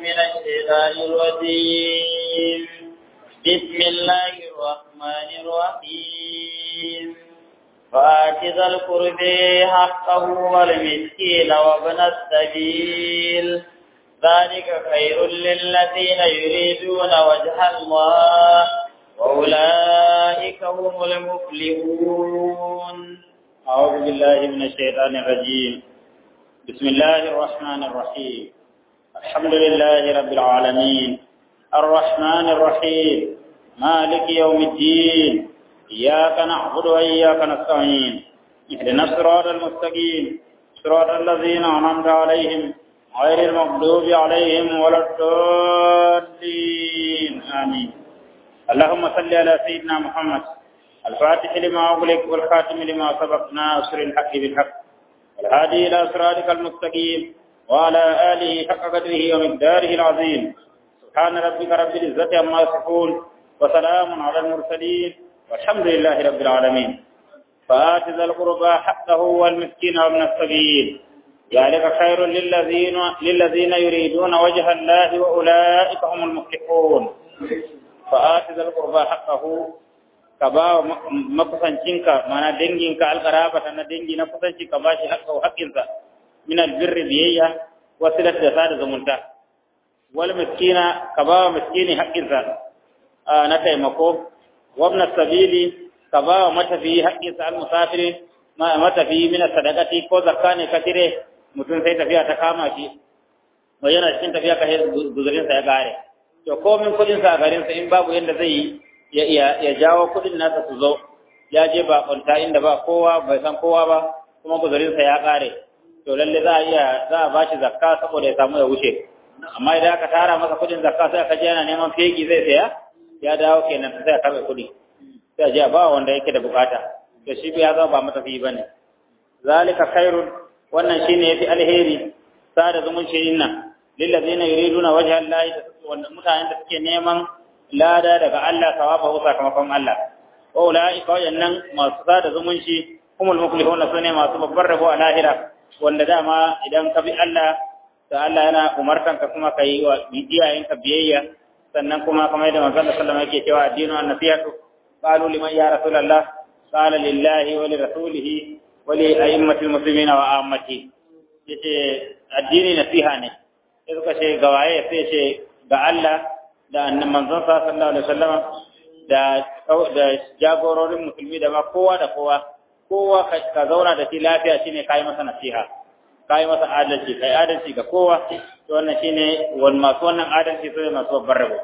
من الشيطان الرجيم بسم الله الرحمن الرحيم فآت ذا القرب حقه والمسكين وابن السبيل ذلك خير للذين يريدون وجه الله وأولئك هم المفلحون أعوذ بالله من الشيطان الرجيم بسم الله الرحمن الرحيم الحمد لله رب العالمين الرحمن الرحيم مالك يوم الدين إياك نعبد وإياك نستعين اهدنا الصراط المستقيم صراط الذين أنعمت عليهم غير المغضوب عليهم ولا الضالين آمين اللهم صل على سيدنا محمد الفاتح لما أغلق والخاتم لما سبق ناصر الحق بالحق والهادي إلى صراطك المستقيم وعلى آله حق قدره ومقداره العظيم سبحان ربك رب العزة عما يصفون وسلام على المرسلين والحمد لله رب العالمين فآت ذا القربى حقه والمسكين وابن السبيل ذلك خير للذين للذين يريدون وجه الله وأولئك هم المفلحون فآت ذا القربى حقه ka ba wa makusancinka mana danginka alƙarabata na dangi na kusanci ka ba shi haƙƙinsa min albirri biyayya wasu da sada zumunta wal miskina ka ba wa miskini haƙƙinsa na taimako wabna sabili ka ba wa matafiyi haƙƙinsa al musafiri matafiyi min sadaqati ko zakka ne ka tire mutum sai tafiya ta kama shi wa yana cikin tafiya ka guzurinsa ya gare to komin kudinsa a garinsa in babu yadda zai yi ya jawo kudin nasa su zo ya je ba kwanta inda ba kowa bai san kowa ba kuma guzurinsa ya kare to lalle za a iya za a bashi zakka saboda ya samu ya wuce amma idan aka tara masa kudin zakka sai aka je yana neman fegi zai saya ya dawo kenan sai a karbe kudi sai a je a ba wanda yake da bukata to shi ya zama ba matafi bane zalika khairun wannan shine yafi alheri sada zumunci nan lillazina yuriduna wajha Allah wanda mutanen da suke neman lada daga Allah sawabahu sakamakon Allah wa ulaika wayannan masu sada zumunci humul muflihun sune masu babbar rabo a lahira wanda dama idan ka bi Allah da Allah yana umartan ka kuma kai wa iyayen ka biyayya sannan kuma kamar yadda manzon sallallahu alaihi wasallam yake cewa addinu an-nasihatu qalu liman ya rasulullah qala lillahi wa li rasulihi wa li a'immatil muslimin wa ammati yace addini nasiha ne sai suka ce ga waye sai ce ga Allah da annan manzon sa sallallahu alaihi wasallam da da jagororin musulmi da ma kowa da kowa kowa ka zauna da shi lafiya shine kai masa nasiha kai masa adalci kai adalci ga kowa to wannan shine wal masu wannan adalci sai masu babbar rabo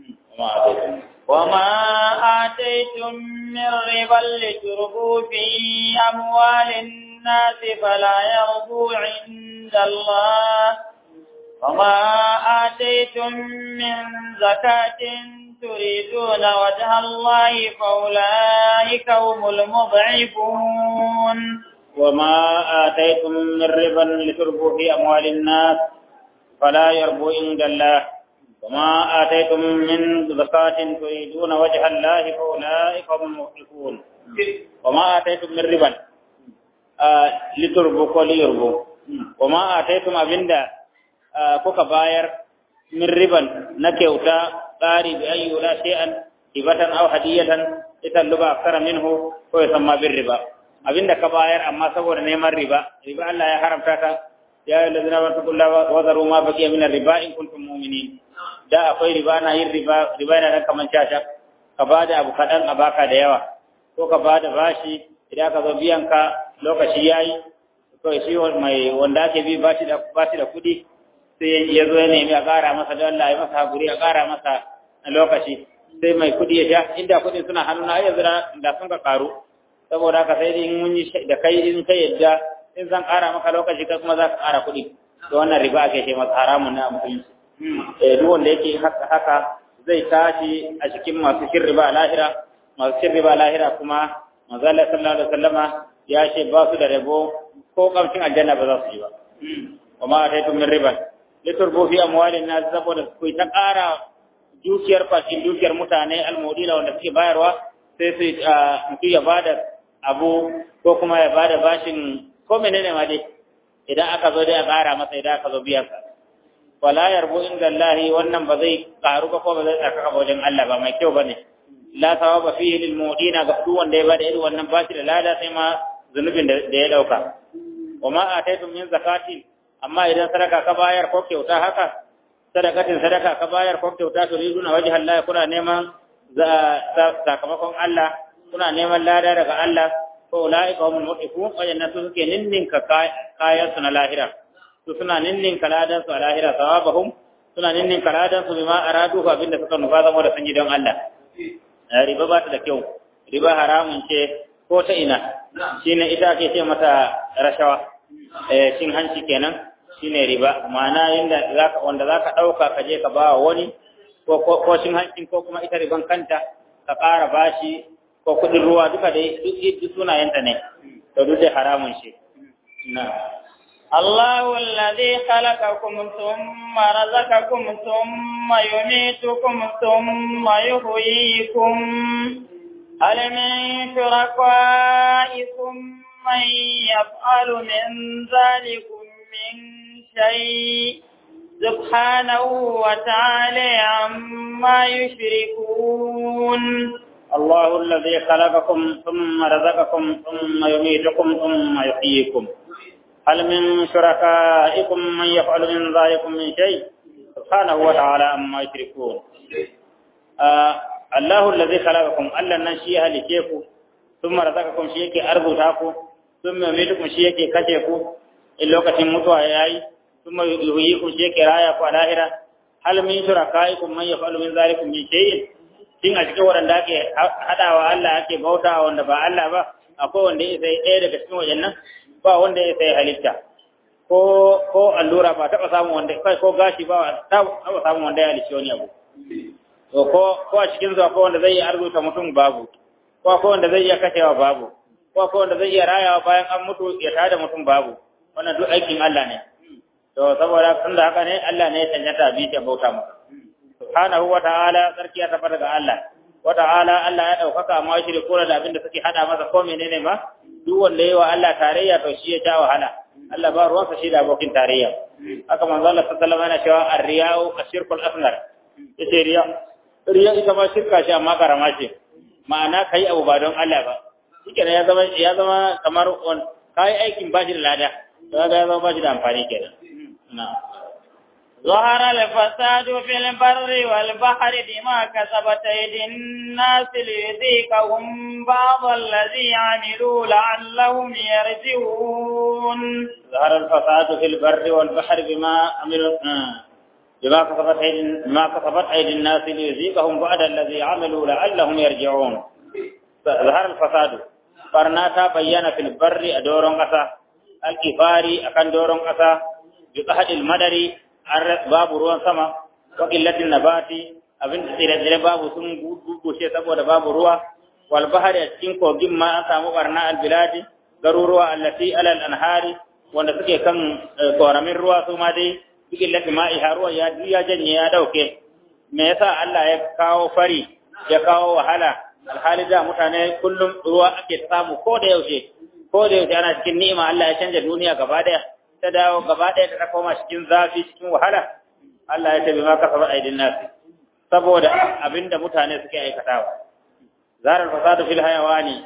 وما آتيتم من ربا لتربوا في أموال الناس فلا يربو عند الله وما آتيتم من زكاة تريدون وجه الله فأولئك هم المضعفون وما آتيتم من ربا لتربوا في أموال الناس فلا يربو عند الله وما آتيتم من زكاة تريدون وجه الله فأولئك هم المضعفون وما آتيتم من ربا آه لتربوا وليربوا وما آتيتم أبندا kuka bayar min riban na kyauta tsari bi ayyu la shay'an ibatan aw hadiyatan ita luba akthara minhu ko ya samma bir riba abinda ka bayar amma saboda neman riba riba Allah ya haramta ta ya ayyuhallazina amanu wa zaru ma baqiya min riba in kuntum mu'minin da akwai riba na yin riba riba yana nan kaman shasha ka bada abu kadan a baka da yawa ko ka bada bashi idan ka zo biyan ka lokaci yayi to shi mai wanda ake bi bashi da bashi da kudi sai ya zo ya nemi a ƙara masa don Allah ya masa haƙuri a ƙara masa na lokaci sai mai kuɗi ya sha inda kuɗin suna hannuna ai yanzu da sun ka ƙaru saboda haka sai in mun yi da kai in kai yadda in zan ƙara maka lokaci kai kuma za ka ƙara kuɗi to wannan riba ake ce masa haramun na musulunci eh duk wanda yake haka zai tashi a cikin masu cin riba a lahira masu cin riba a lahira kuma manzo Allah sallallahu alaihi wasallama ya ce ba su da rabo ko kamcin aljanna ba za su yi ba وما أتيتم من ربا liturbu fi amwalin nas saboda ku ta ƙara dukiyar fashin dukiyar mutane almudila wanda suke bayarwa sai su mutu ya bada abu ko kuma ya bada bashin ko menene ma dai idan aka zo dai a ƙara masa idan aka zo biyan sa wala yarbu inda Allah wannan ba zai karu ba ko ba zai tsaka wajen Allah ba mai kyau bane la sawaba fihi lil mu'dina ga duk wanda ya bada irin wannan bashi da lada sai ma zunubin da ya dauka wa ma ataitum min zakati amma idan sadaka ka bayar ko kyauta haka sadakatin sadaka ka bayar ko kyauta to riduna wajha Allah kuna neman sakamakon Allah kuna neman lada daga Allah ko ulaika humul muqifun wajanna su suke ninninka kayan su na lahira su suna ninninka ladan su a lahira sawabahum suna ninninka ladan su bima aradu ko abinda suka nufa zama da sanyi don Allah riba ba ta da kyau riba haramun ce ko ta ina shine ita ake ce mata rashawa eh cin hanci kenan shine riba ma'ana inda zaka wanda zaka dauka ka je ka ba wani ko ko cin hancin ko kuma ita riban kanta ka ƙara bashi ko kudin ruwa duka dai duk sunayenta ne to duk dai haramun shi na الله الذي خلقكم ثم رزقكم ثم يميتكم ثم يحييكم هل من شركائكم من يفعل من ذلكم من شيء سبحانه وتعالى عما يشركون الله الذي خلقكم ثم رزقكم ثم يميتكم ثم يحييكم هل من شركائكم من يفعل من ذلكم من شيء سبحانه وتعالى عما يشركون آه الله الذي خلقكم ألا نشيها لكيكم ثم رزقكم شيء أرض ثم يميتكم شيء كشيكم اللوكة متوى ياي ثم يحييكم شيء رايا فالاهرة هل من شركائكم من يفعل من ذلكم من شيء shin a cikin waɗanda ake haɗawa Allah ake bauta wanda ba Allah ba akwai wanda ya sai ɗaya daga cikin wajen ba wanda ya sai halitta ko ko allura ba taɓa samun wanda kai ko gashi ba taɓa samun wanda ya halicci wani abu to ko ko a cikin zuwa ko wanda zai iya arzuta mutum babu ko ko wanda zai iya kashewa babu ko ko wanda zai iya rayawa bayan an mutu ya tada mutum babu wannan duk aikin Allah ne to saboda tunda haka ne Allah ne ya tanyata bi ta bauta masa subhanahu wa ta'ala sarki ya tabbata ga Allah wa ta'ala Allah ya daukaka amma shi da kora da abin da suke hada masa ko menene ma duk wanda yayi wa Allah tarayya to shi ya ja wahala Allah ba ruwansa shi da abokin tarayya haka manzo Allah sallallahu alaihi wasallam yana cewa ar-riya'u ashirkul asghar yace riya riya ita ma shirka ce amma karama ce ma'ana kai abu ba don Allah ba shike ya zama ya zama kamar kai aikin bashi da lada kaga ya zama bashi da amfani kenan na'am ظهر الفساد في البر والبحر بما كسبت أيدي الناس ليذيقهم بعض الذي عملوا لعلهم يرجعون ظهر الفساد في البر والبحر بما عملوا بما كسبت أيدي ما كسبت أيدي الناس ليذيقهم بعد الذي عملوا لعلهم يرجعون ظهر الفساد برناتا بيان في البر أدورون قصا الكفاري أكن دورون قصا بقهد المدري babu ruwan sama wa qillatin nabati abin da tsire babu sun gugushe saboda babu ruwa wal bahari a cikin kogin ma an samu barna al biladi garuruwa allati alal anhari wanda suke kan koramin ruwa su ma dai qillati ma'i haruwa ya ya janye ya dauke me yasa Allah ya kawo fari ya kawo wahala alhali da mutane kullum ruwa ake samu ko da yaushe ko da yaushe ana cikin ni'ima Allah ya canja duniya gaba daya ta dawo gaba ɗaya ta koma cikin zafi cikin wahala Allah ya tabi ma kasaba aidin nasi saboda abinda mutane suke aikatawa zarar fasadu fil hayawani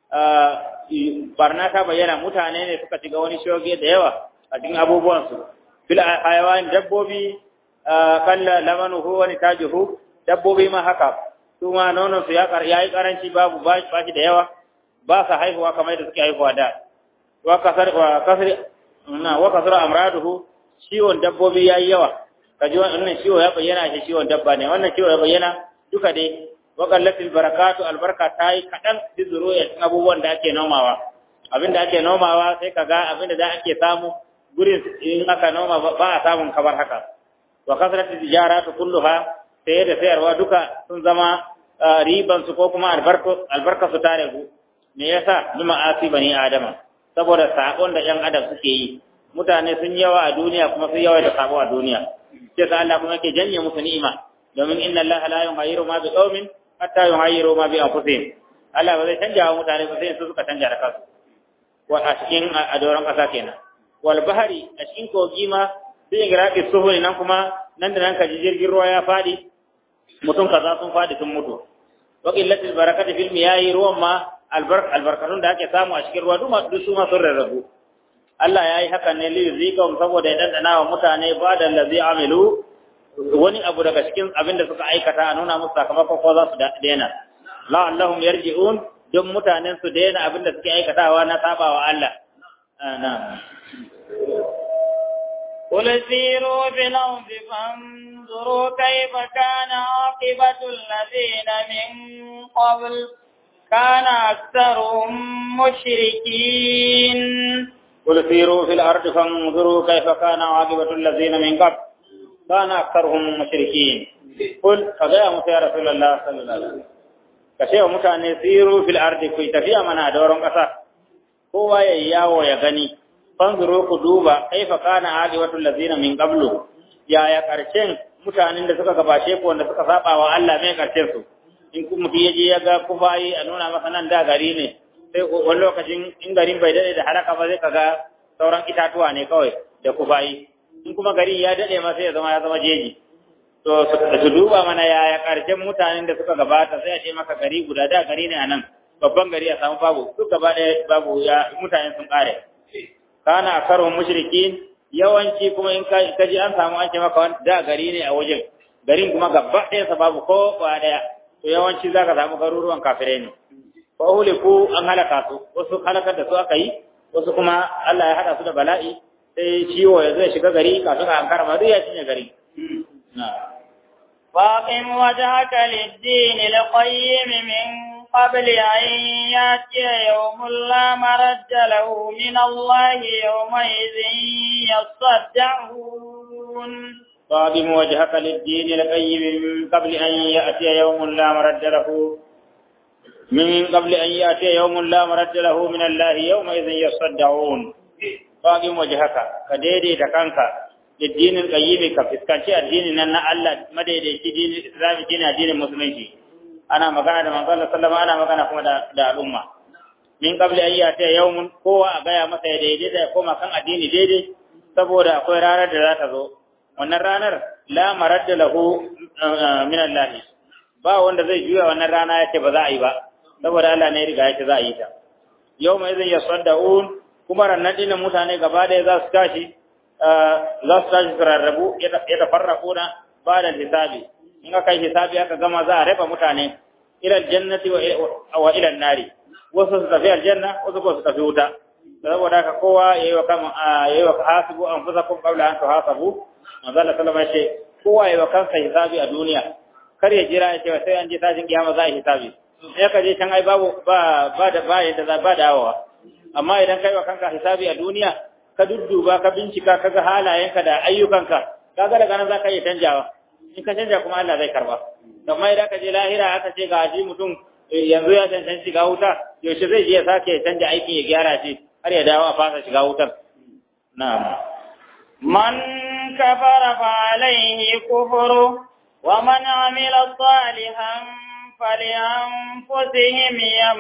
barna ta bayyana mutane ne suka shiga wani shoge da yawa a cikin abubuwan su fil hayawani dabbobi kalla lamanuhu wani tajuhu dabbobi ma haka su ma nonon su ya yi karanci babu ba shi da yawa ba sa haihuwa kamar yadda suke haihuwa da wa kasar wa kasar na wa kasara amraduhu ciwon dabbobi yayi yawa kaji wannan ciwo ya bayyana shi ciwon dabba ne wannan ciwo ya bayyana duka dai wa qallatil barakatu albarka tayi kadan bizuru ya cikin abubuwan da ake nomawa abinda ake nomawa sai kaga abinda da ake samu gurin in aka noma ba a samun kamar haka wa kasratil tijaratu kulluha sai da sayarwa duka sun zama riban su ko kuma albarka albarka su tare ku me yasa bima asi bani adama saboda sabon da ‘yan adam suke yi mutane sun yawa a duniya kuma sun yawa da sabo a duniya sai sa Allah kuma yake janye musu ni'ima domin inna Allah la yughayyiru ma bi qaumin hatta yughayyiru ma bi anfusihim Allah ba zai canja wa mutane ba sai su suka canja da kansu wa a cikin a doron kasa kenan wal bahari a cikin kogi ma sai igraqi suhuri nan kuma nan da nan ka ji jirgin ruwa ya fadi mutum kaza sun fadi sun mutu wa qillatil barakati fil miyahi ruwan ma albarkatun da ake samu a cikin ruwa duk su ma sun rarrabu Allah ya yi hakan ne liyuzikahum saboda ya dandana wa mutane ba da lazi amilu wani abu daga cikin abin da suka aikata a nuna musu sakamakon ko za su daina la'allahum yarji'un don mutanen su daina abin da suke aikatawa na sabawa Allah na'am قل سيروا في الأرض فانظروا كيف كان عاقبة الذين من قبل كان أكثرهم مشركين قل سيروا في الأرض فانظروا كيف كان عاقبة الذين من قبل كان أكثرهم مشركين قل فقيا يا رسول الله صلى الله عليه وسلم kashe wa mutane siru fil ardi ku tafiya mana da doron kasa kowa ya yawo ya gani fanzuru ku duba kaifa kana aqibatul ladzina min qablu ya ya karshen mutanen da suka gabace ku wanda suka saba wa Allah mai karshen su in ku mutum yaje ya ga kufayi a nuna masa nan da gari ne sai wani lokacin in garin bai dade da haraka ba zai kaga sauran itatuwa ne kawai da kufayi in kuma gari ya dade ma sai ya zama ya zama jeji to su duba mana yaya karshen mutanen da suka gabata sai a ce maka gari guda da gari ne a nan babban gari a samu babu duk gaba ɗaya babu ya mutanen sun kare kana akarun mushrikin yawanci kuma in ka ji an samu an ce maka da gari ne a wajen garin kuma gaba ɗaya sa babu ko ba ɗaya to yawanci zaka samu garuruwan kafirai ne fa uliku an halaka su wasu halakar da su aka yi wasu kuma Allah ya hada su da bala'i sai ciwo ya zai shiga gari kafin a ankara ma duk ya cinye gari فاقم وجهك للدين القيم من قبل أن يأتي يوم لا مرد له من الله يومئذ يصدعون فاقم وجهك للدين القيم من قبل أن يأتي يوم لا مرد له من قبل أن يأتي يوم لا مرد له من الله يومئذ يصدعون فاقم وجهك كديدي تكنك للدين القيم كفسكانشي الدين أن الله مديدي دين الإسلام دين الدين المسلمين أنا مكان من قال صلى الله أنا مكان كما دا الأمة من قبل أن يأتي يوم قوة أغايا متى يديدي دا كما كان الدين ديدي saboda akwai ranar da za ta zo wannan ranar la maradda lahu min Allah ba wanda zai juya wannan rana yace ba za a yi ba saboda Allah ne ya riga yace za a yi ta yau mai zai yasaddaun kuma rannan dinnan mutane gaba da za su tashi za su tashi su rarrabu ya tafarraku na ba da hisabi in aka yi hisabi aka gama za a raba mutane ila aljannati wa ila nari wasu su tafi aljanna wasu ko su tafi wuta saboda haka kowa yayi wa kama yayi wa hasibu anfusakum qabla an tuhasabu manzo Allah sallama ya ce kowa yayi wa kansa hisabi a duniya kar ya jira ya ce sai an je tashin kiyama za a yi hisabi sai ka je can ai babu ba ba da ba yadda za ba dawowa amma idan kai wa kanka hisabi a duniya ka dudduba ka bincika ka ga halayenka da ayyukanka kaga daga nan za ka iya canjawa in ka canja kuma Allah zai karba amma idan ka je lahira aka ce ga shi mutum yanzu ya cancanci shiga wuta yaushe zai je ya sake canja aikin ya gyara shi har ya dawo a fasa shiga wutar na'am من كفر فعليه كفره ومن عمل صالحا فلأنفسهم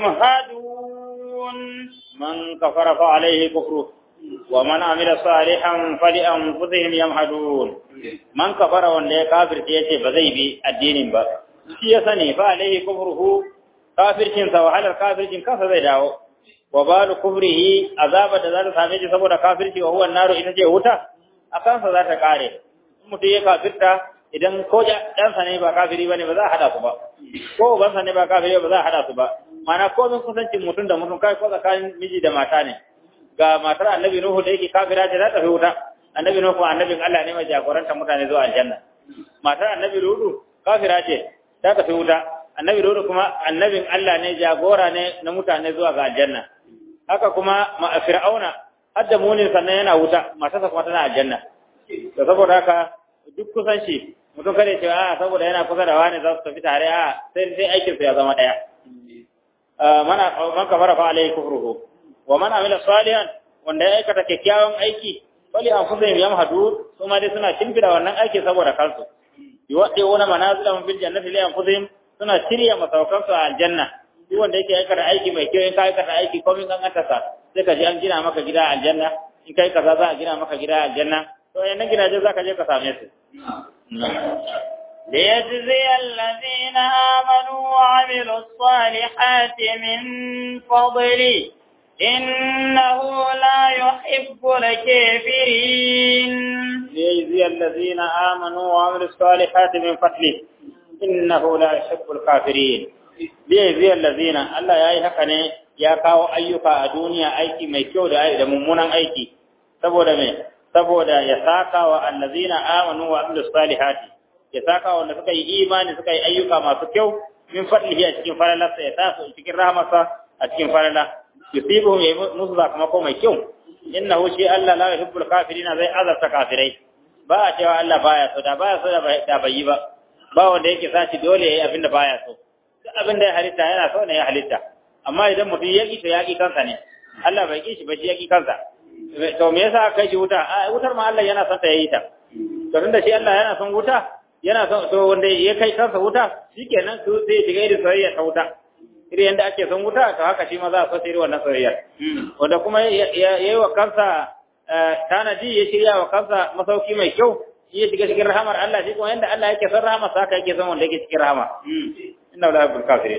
يمهدون من كفر فعليه كفره ومن عمل صالحا فلأنفسهم يمهدون من كفر wanda ya kafirce yace ba zai bi addinin ba shi ya sani fa alaihi kufruhu kafircin sa wahalar kafircin kansa zai dawo wa balu kufrihi azaba da za ta same shi saboda kafirci wa huwa naru ita ce wuta a kansa za ta kare mutum ya kafirta idan ko ɗansa ne ba kafiri ba ne ba za a haɗa su ba ko ubansa ne ba kafiri ba za a haɗa su ba mana ko min kusancin mutum da mutum kai ko tsakanin miji da mata ne ga matar annabi nuhu da yake kafira ce za ta fi wuta annabi nuhu annabin Allah ne mai jagoranta mutane zuwa aljanna matar annabi lutu kafira ce ta tafi wuta annabi lutu kuma annabin Allah ne jagora ne na mutane zuwa ga aljanna haka kuma fir'auna hadda munin sannan yana wuta matarsa kuma tana aljanna to saboda haka duk kusan shi mutum kada ya ce a saboda yana kusa da wani za su tafi tare a sai sai aikin ya zama daya mana man kafara fa alaihi kufruhu wa man amila salihan wanda ya aikata kyakkyawan aiki fali anfusihim yamhadu kuma dai suna kimfida wannan aiki saboda kansu yuwaddiuna manazilahum fil jannati li anfusihim suna shirya masaukansu a aljanna duk wanda yake aikata aiki mai kyau in ka aikata aiki komai kan sa sai ka ji an gina maka gida aljanna in kai kaza za a gina maka gida aljanna to yana gidaje zaka je ka same su ليجزي الذين آمنوا وعملوا الصالحات من فضله إنه لا يحب الكافرين ليجزي الذين آمنوا وعملوا الصالحات من فضله إنه لا يحب الكافرين ليجزي الذين الله yayi haka ne ya kawo ayyuka a duniya aiki mai kyau da da mummunan aiki saboda me saboda ya saka wa allazina amanu wa amilus salihati ya saka wanda suka yi imani suka yi ayyuka masu kyau min fadlihi a cikin falalarsa ya sa su cikin rahamarsa a cikin falala yusibuhum ya musu sakamako mai kyau innahu shi Allah la yuhibbul kafirina zai azabta kafirai ba a cewa Allah baya so da baya so da bai yi ba ba wanda yake sashi dole yayi abin da baya so duk abin da ya halitta yana so ne ya halitta amma idan mutum ya ki to ya ki kansa ne Allah bai ki shi ba shi ya ki kansa to me yasa aka kai shi wuta a wutar ma Allah yana son ta yayi ta to tunda shi Allah yana son wuta yana son to wanda ya kai kansa wuta shikenan su sai shiga irin soyayya ta wuta irin yadda ake son wuta to haka shi ma za a so irin wannan soyayya wanda kuma ya yi wa kansa tanaji ya shirya wa kansa masauki mai kyau shi ya shiga cikin rahamar Allah shi kuma yadda Allah yake son rahama sa haka yake son wanda yake cikin rahama inna la yuhibbul kafirin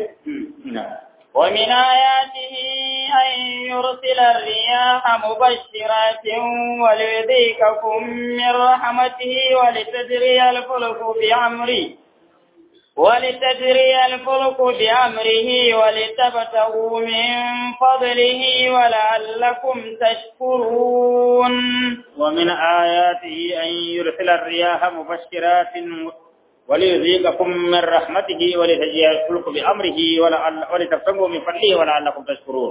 ومن آياته أن يرسل الرياح مبشرات وليذيقكم من رحمته ولتجري الفلك بأمره ولتجري الفلك بأمره ولتبتغوا من فضله ولعلكم تشكرون ومن آياته أن يرسل الرياح مبشرات وليذيقكم من رحمته ولتجري الفلك بأمره ولتبتغوا من فضله ولعلكم تشكرون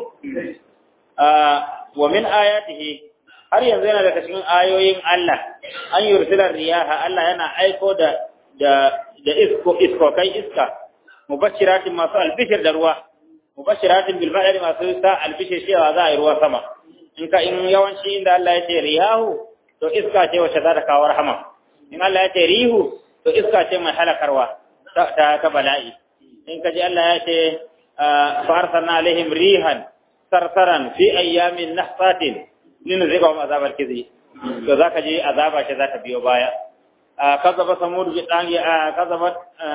آه ومن آياته har yanzu yana daga cikin ayoyin Allah an yursila riyaha Allah yana aiko da da da isko isko kai iska mubashiratin masu albishir da ruwa mubashiratin bil madari masu sa albishir cewa za a yi ruwa sama in ka in yawanci inda Allah ya ce riyahu to iska ce wacce za ta kawo rahama in Allah ya ce rihu to iska ce mai halakarwa ta ta bala'i in ka ji Allah ya ce fa arsalna alaihim rihan sarsaran fi ayyamin nahsatin linzigahum azabal kizi to zaka ji azaba ce za ta biyo baya كذب ثمود بالطاغي كذبت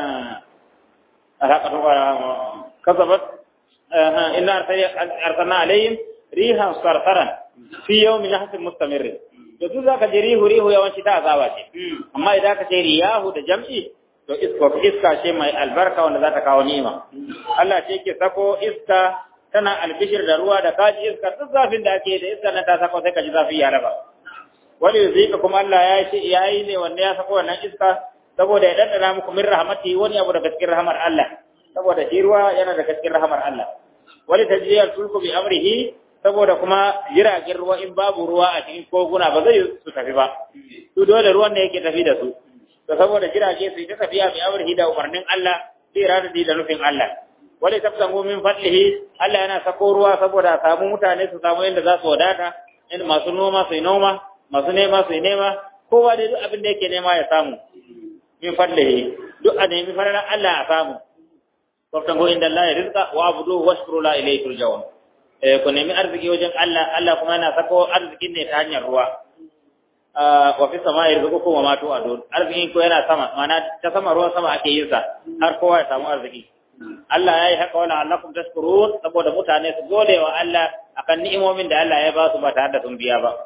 كذبت إن أرسلنا عليهم ريحا صرصرا في يوم نحس مستمر to duk zaka je rihu rihu yawanci ta azaba ce amma idan ka ce riyahu da jam'i to iska iska ce mai albarka wanda za ta kawo ni'ima Allah ce yake sako iska tana albishir da ruwa da kaji iska duk zafin da ake da iska na ta sako sai ka ji zafi ya raba wani zika kuma Allah ya ce yayi ne wanda ya sako wannan iska saboda ya dandana muku min rahmati wani abu daga cikin rahmar Allah saboda shi ruwa yana daga cikin rahmar Allah wani tajriyar tulku bi amrihi saboda kuma jiragen ruwa in babu ruwa a cikin koguna ba zai su tafi ba su dole ruwan ne yake tafi da su to saboda jirage su ta tafiya bi amrihi da umarnin Allah sai radadi da nufin Allah wani tafsangu min fadlihi Allah yana sako ruwa saboda samu mutane su samu yadda za su wadata inda masu noma su yi noma masu nema su yi nema kowa dai duk abin da yake nema ya samu min fadlihi duk a nemi fadalan Allah a samu wabtan go inda Allah ya rizqa wa abudu washkuru la ilayhi turja'un eh ku nemi arziki wajen Allah Allah kuma yana sako arzikin ne ta hanyar ruwa wa fi sama'i rizqukum wa ma tu'adun arzikin ko yana sama mana ta sama ruwan sama ake yin sa har kowa ya samu arziki Allah ya yi haka wala allakum tashkurun saboda mutane su gode wa Allah akan ni'imomin da Allah ya ba su ba tare da sun biya ba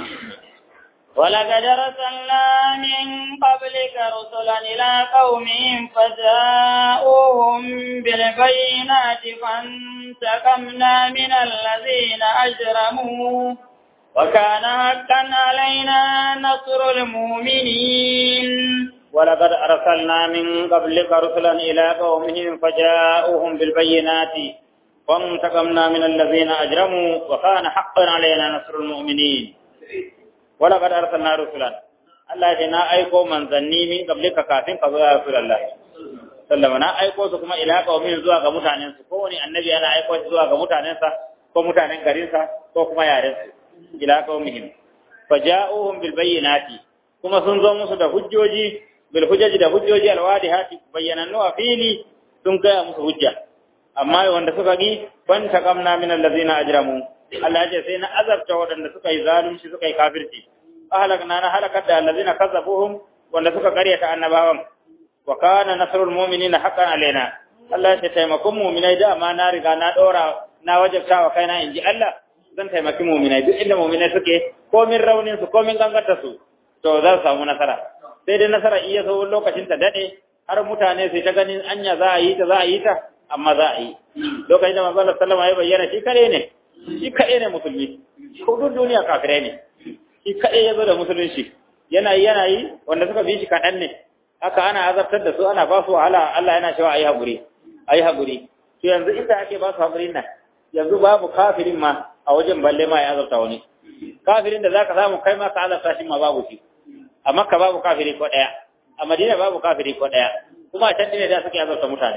ولقد أرسلنا من قبلك رسلا إلى قومهم فجاءوهم بالبينات فانتقمنا من الذين أجرموا وكان حقا علينا نصر المؤمنين ولقد أرسلنا من قبلك رسلا إلى قومهم فجاءوهم بالبينات فانتقمنا من الذين أجرموا وكان حقا علينا نصر المؤمنين ولقد أرسلنا رسلا Allah ya na aiko manzanni min qablika kafin ka zo ya Rasulullah sallama na aiko su kuma ila qaumin zuwa ga mutanen su ko wani annabi yana aiko shi zuwa ga mutanen sa ko mutanen garin sa ko kuma yaren su ila qaumihim faja'uhum bil bayyinati kuma sun zo musu da hujjoji bil hujjaji da hujjoji alwadihati bayyanannu a fili sun gaya musu hujja amma wanda suka gi ban taqamna min allazina ajramu Allah ya ce sai na azabta waɗanda suka yi zalunci suka yi kafirci ahlakna na halakar da allazina kazzabuhum wanda suka karyata annabawan wa kana nasrul mu'minina haqqan alaina Allah ya taimakon mu'minai da ma na riga na dora na wajabta wa kaina inji Allah zan taimaki mu'minai duk inda mu'minai suke komin raunin su komin gangantar su to za su samu nasara sai dai nasara iya so lokacin ta dade har mutane sai ta ganin anya za a yi ta za a yi ta amma za a yi lokacin da manzo Allah sallama ya bayyana shi kare ne shi kare ne musulmi ko duk duniya kafirai ne shi kare ya zo da musulunci yana yi yana yi wanda suka bi shi kaɗan ne haka ana azabtar da su ana ba su wahala Allah yana cewa ayi haƙuri ayi haƙuri to yanzu inda ake ba su haƙurin nan yanzu babu kafirin ma a wajen balle ma ya azabta wani kafirin da zaka samu kai ma ka azabta shi ma babu shi a makka babu kafiri ko ɗaya a madina babu kafiri ko ɗaya kuma a can ne da suke azabta mutane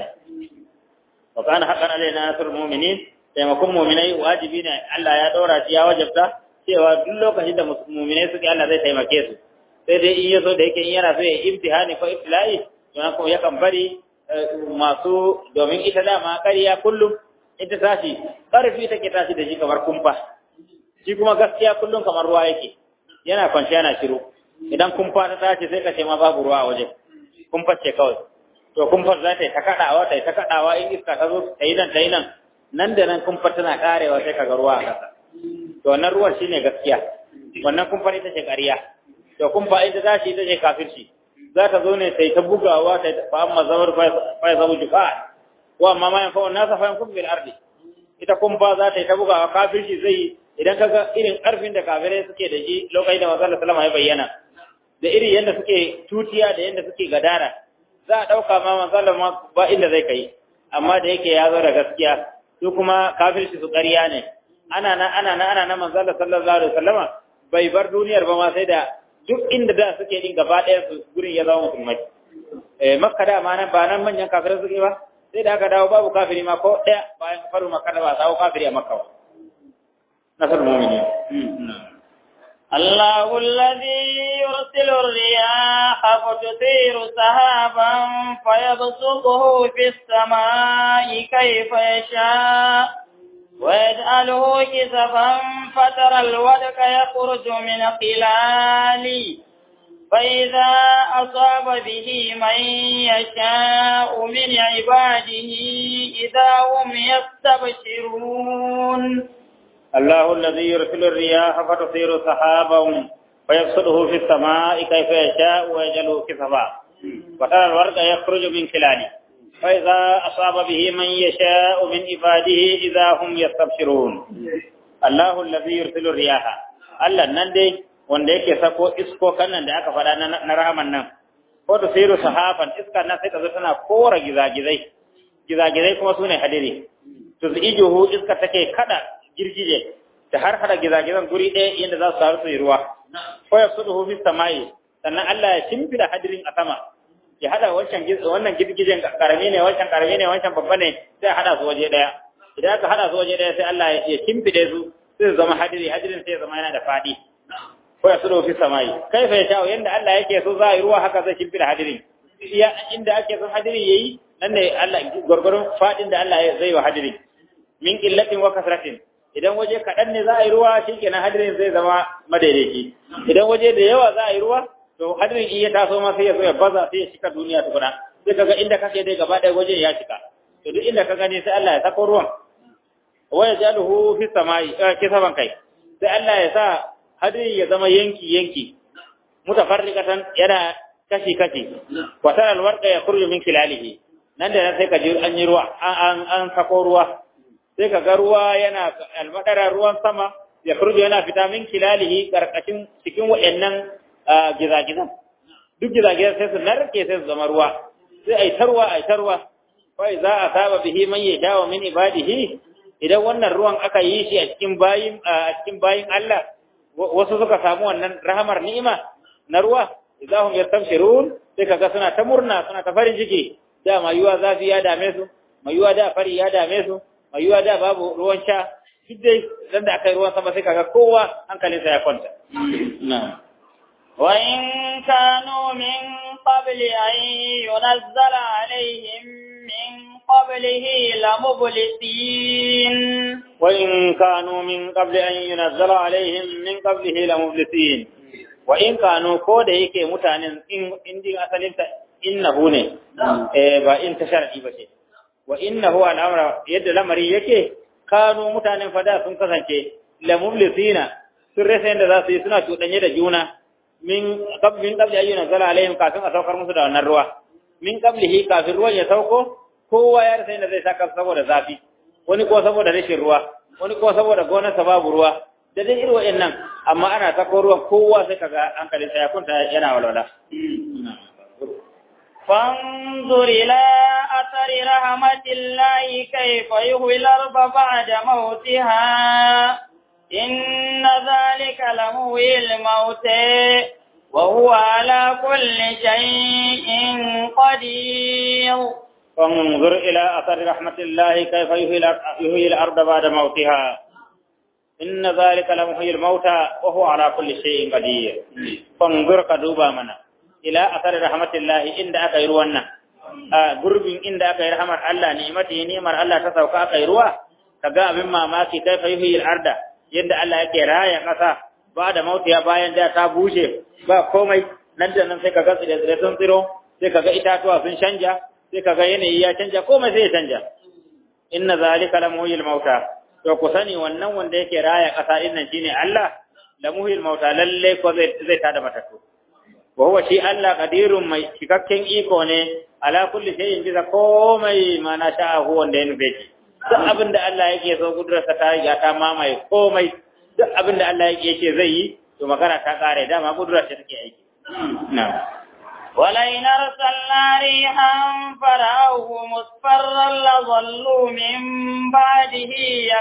wa kana haqqan alaina nasrul mu'minin taimakon mu'minai wajibi ne Allah ya ɗora shi ya wajabta cewa duk lokacin da mu'minai suke Allah zai taimake su sai dai in yaso da yake in yana so ya imtihani ko ibtila'i to kuma yakan bari masu domin ita dama ƙarya kullum ita tashi ƙarfi take tashi da shi kamar kumfa shi kuma gaskiya kullum kamar ruwa yake yana kwanci yana shiru idan kumfa ta tashi sai ka ce ma babu ruwa a waje kumfa ce kawai to kumfar za ta yi ta kaɗawa ta yi ta kaɗawa in iska ta zo ta yi nan ta yi nan nan da nan kumfar tana ƙarewa sai ka ga ruwa a ƙasa to wannan ruwan shine gaskiya wannan kumfar ita ce ƙarya to kumfa ita tashi ita ce kafirci za ta zo ne sai ta bugawa ta fa amma zawar fa zabu jufa wa amma ma yanfa nasa fa yankum bil ardi ita kumfa za ta yi ta bugawa kafirci zai idan kaga irin karfin da kafirai suke da shi lokacin da manzon sallama ya bayyana da irin yadda suke tutiya da yadda suke gadara za a dauka ma manzon ba inda zai kai amma da yake ya zo da gaskiya su kuma kafirci su ƙarya ne ana nan ana nan ana nan manzon sallallahu alaihi wasallama bai bar duniyar ba ma sai da duk inda da suke din gaba ɗaya su gurin ya zama musulmai eh makka da ma nan ba nan manyan kafirai suke ba sai da aka dawo babu kafiri ma ko ɗaya bayan faru makka da ba sawo kafiri a makka ba nasar mu'mini الله الذي يرسل الرياح فتثير سحابا فيبسطه في السماء كيف يشاء ويجعله كسفا فترى الودك يخرج من خلاله فإذا أصاب به من يشاء من عباده إذا هم يستبشرون الله الذي يرسل الرياح فتصير سحابا فيبسطه في السماء كيف يشاء ويجعله كسفا وترى الورق يخرج من خلاله فإذا أصاب به من يشاء من عباده إذا هم يستبشرون الله الذي يرسل الرياح الله نندي wanda yake sako iskokan nan da aka faɗa na rahaman nan ko da siru sahaban iskar nan sai ta zo tana kora gizagizai gizagizai kuma sune hadiri to ijuhu iska take kada girgije ta har hada gizagizan guri ɗaya yadda za su taru su yi ruwa ko ya suduhu fi samai sannan Allah ya shimfida hadirin a sama ya hada wancan wannan girgijen karami ne wancan karami ne wancan babba ne sai hada su waje daya idan aka hada su waje daya sai Allah ya kimfide su sai zama hadiri hadirin sai zama yana da fadi ko ya sudo fi samai kai fa ya yanda Allah yake so za a yi ruwa haka zai kimfida hadirin iya inda ake son hadiri yayi nan ne Allah gurgurun fadin da Allah zai wa hadirin min qillatin wa kasratin idan waje kaɗan ne za a yi ruwa shikenan hadirin zai zama madaidaici idan waje da yawa za a yi ruwa to hadirin in ya taso ma sai ya zo ya baza sai ya cika duniya tukuna sai kaga inda kake dai gaba ɗaya wajen ya cika to duk inda ka gani sai Allah ya sako ruwan wa yajaluhu fi samai ke saban kai sai Allah ya sa hadirin ya zama yanki yanki mutafarriqatan yana kashi kashi wa tara alwarqa yakhruju min khilalihi nan da nan sai ka ji an yi ruwa an an sako ruwa sai ka ga ruwa yana almadara ruwan sama ya furjo yana fita min kilalihi karkashin cikin waɗannan gizagizan duk gizagizan sai su narke sai su zama ruwa sai ai tarwa ai tarwa wai za a saba bihi man ya dawo min ibadihi idan wannan ruwan aka yi shi a cikin bayin a cikin bayin Allah wasu suka samu wannan rahamar ni'ima na ruwa idahum yastabshirun sai kaga suna ta murna suna ta farin ciki da mayuwa zafi ya dame su mayuwa da fari ya dame su mai yiwa da babu ruwan sha duk dai dan da aka yi ruwan sama sai kaga kowa hankalinsa ya kwanta وإن كانوا من قبل أن ينزل عليهم من قبله لمبلسين وإن كانوا من قبل أن ينزل عليهم من قبله لمبلسين wa in kanu ko da yake mutanen in indin asalin ta innahu ne eh ba in ta sharadi ba ce wa innahu al'amra yadda lamari yake kanu mutanen fada sun kasance la mublisina sun rasa yadda za su yi suna cuɗanye da juna min qablin qabli ayyuna zala alaihim kafin a saukar musu da wannan ruwa min qablihi kafin ruwan ya sauko kowa ya rasa yadda zai saka saboda zafi wani ko saboda rashin ruwa wani ko saboda gonarsa babu ruwa da dai irin wa'annan amma ana sako ruwan kowa sai kaga hankalin sa ya kunta yana walwala فانظر إلى أثر رحمة الله كيف يهوي الأرض بعد موتها إن ذلك لمهي الموت وهو على كل شيء قدير فانظر إلى أثر رحمة الله كيف يهوي الأرض بعد موتها إن ذلك لمحيي الموتى وهو على كل شيء قدير فانظر كدوبا منا إلى أثر رحمة الله إن أكا يروانا قرب إن أكا يرحمة الله نعمته نعمة الله تسوك أكا يروا كقا مما ماكي كيف يهوي الأرض يند الله يكي رايا قصا بعد موتها باين دا تابوشي با komai nan da nan sai kaga tsire sun tsiro sai kaga itatuwa sun canja sai kaga yanayi ya canja komai sai ya canja inna zalika lamuhyil mauta to ku sani wannan wanda yake raya kasa din nan shine Allah lamuhyil mauta lalle ko zai zai tada matattu wa huwa shi Allah qadirun mai cikakken iko ne ala kulli shay'in bisa komai ma na sha'ahu wanda ya nufe shi duk abin da Allah yake so kudurarsa ta riga ta mamaye komai duk abin da Allah yake ce zai yi to magana ta kare dama kudurar ta take aiki na'am ولئن أرسلنا ريحا فرأوه مصفرا لظلوا من بعده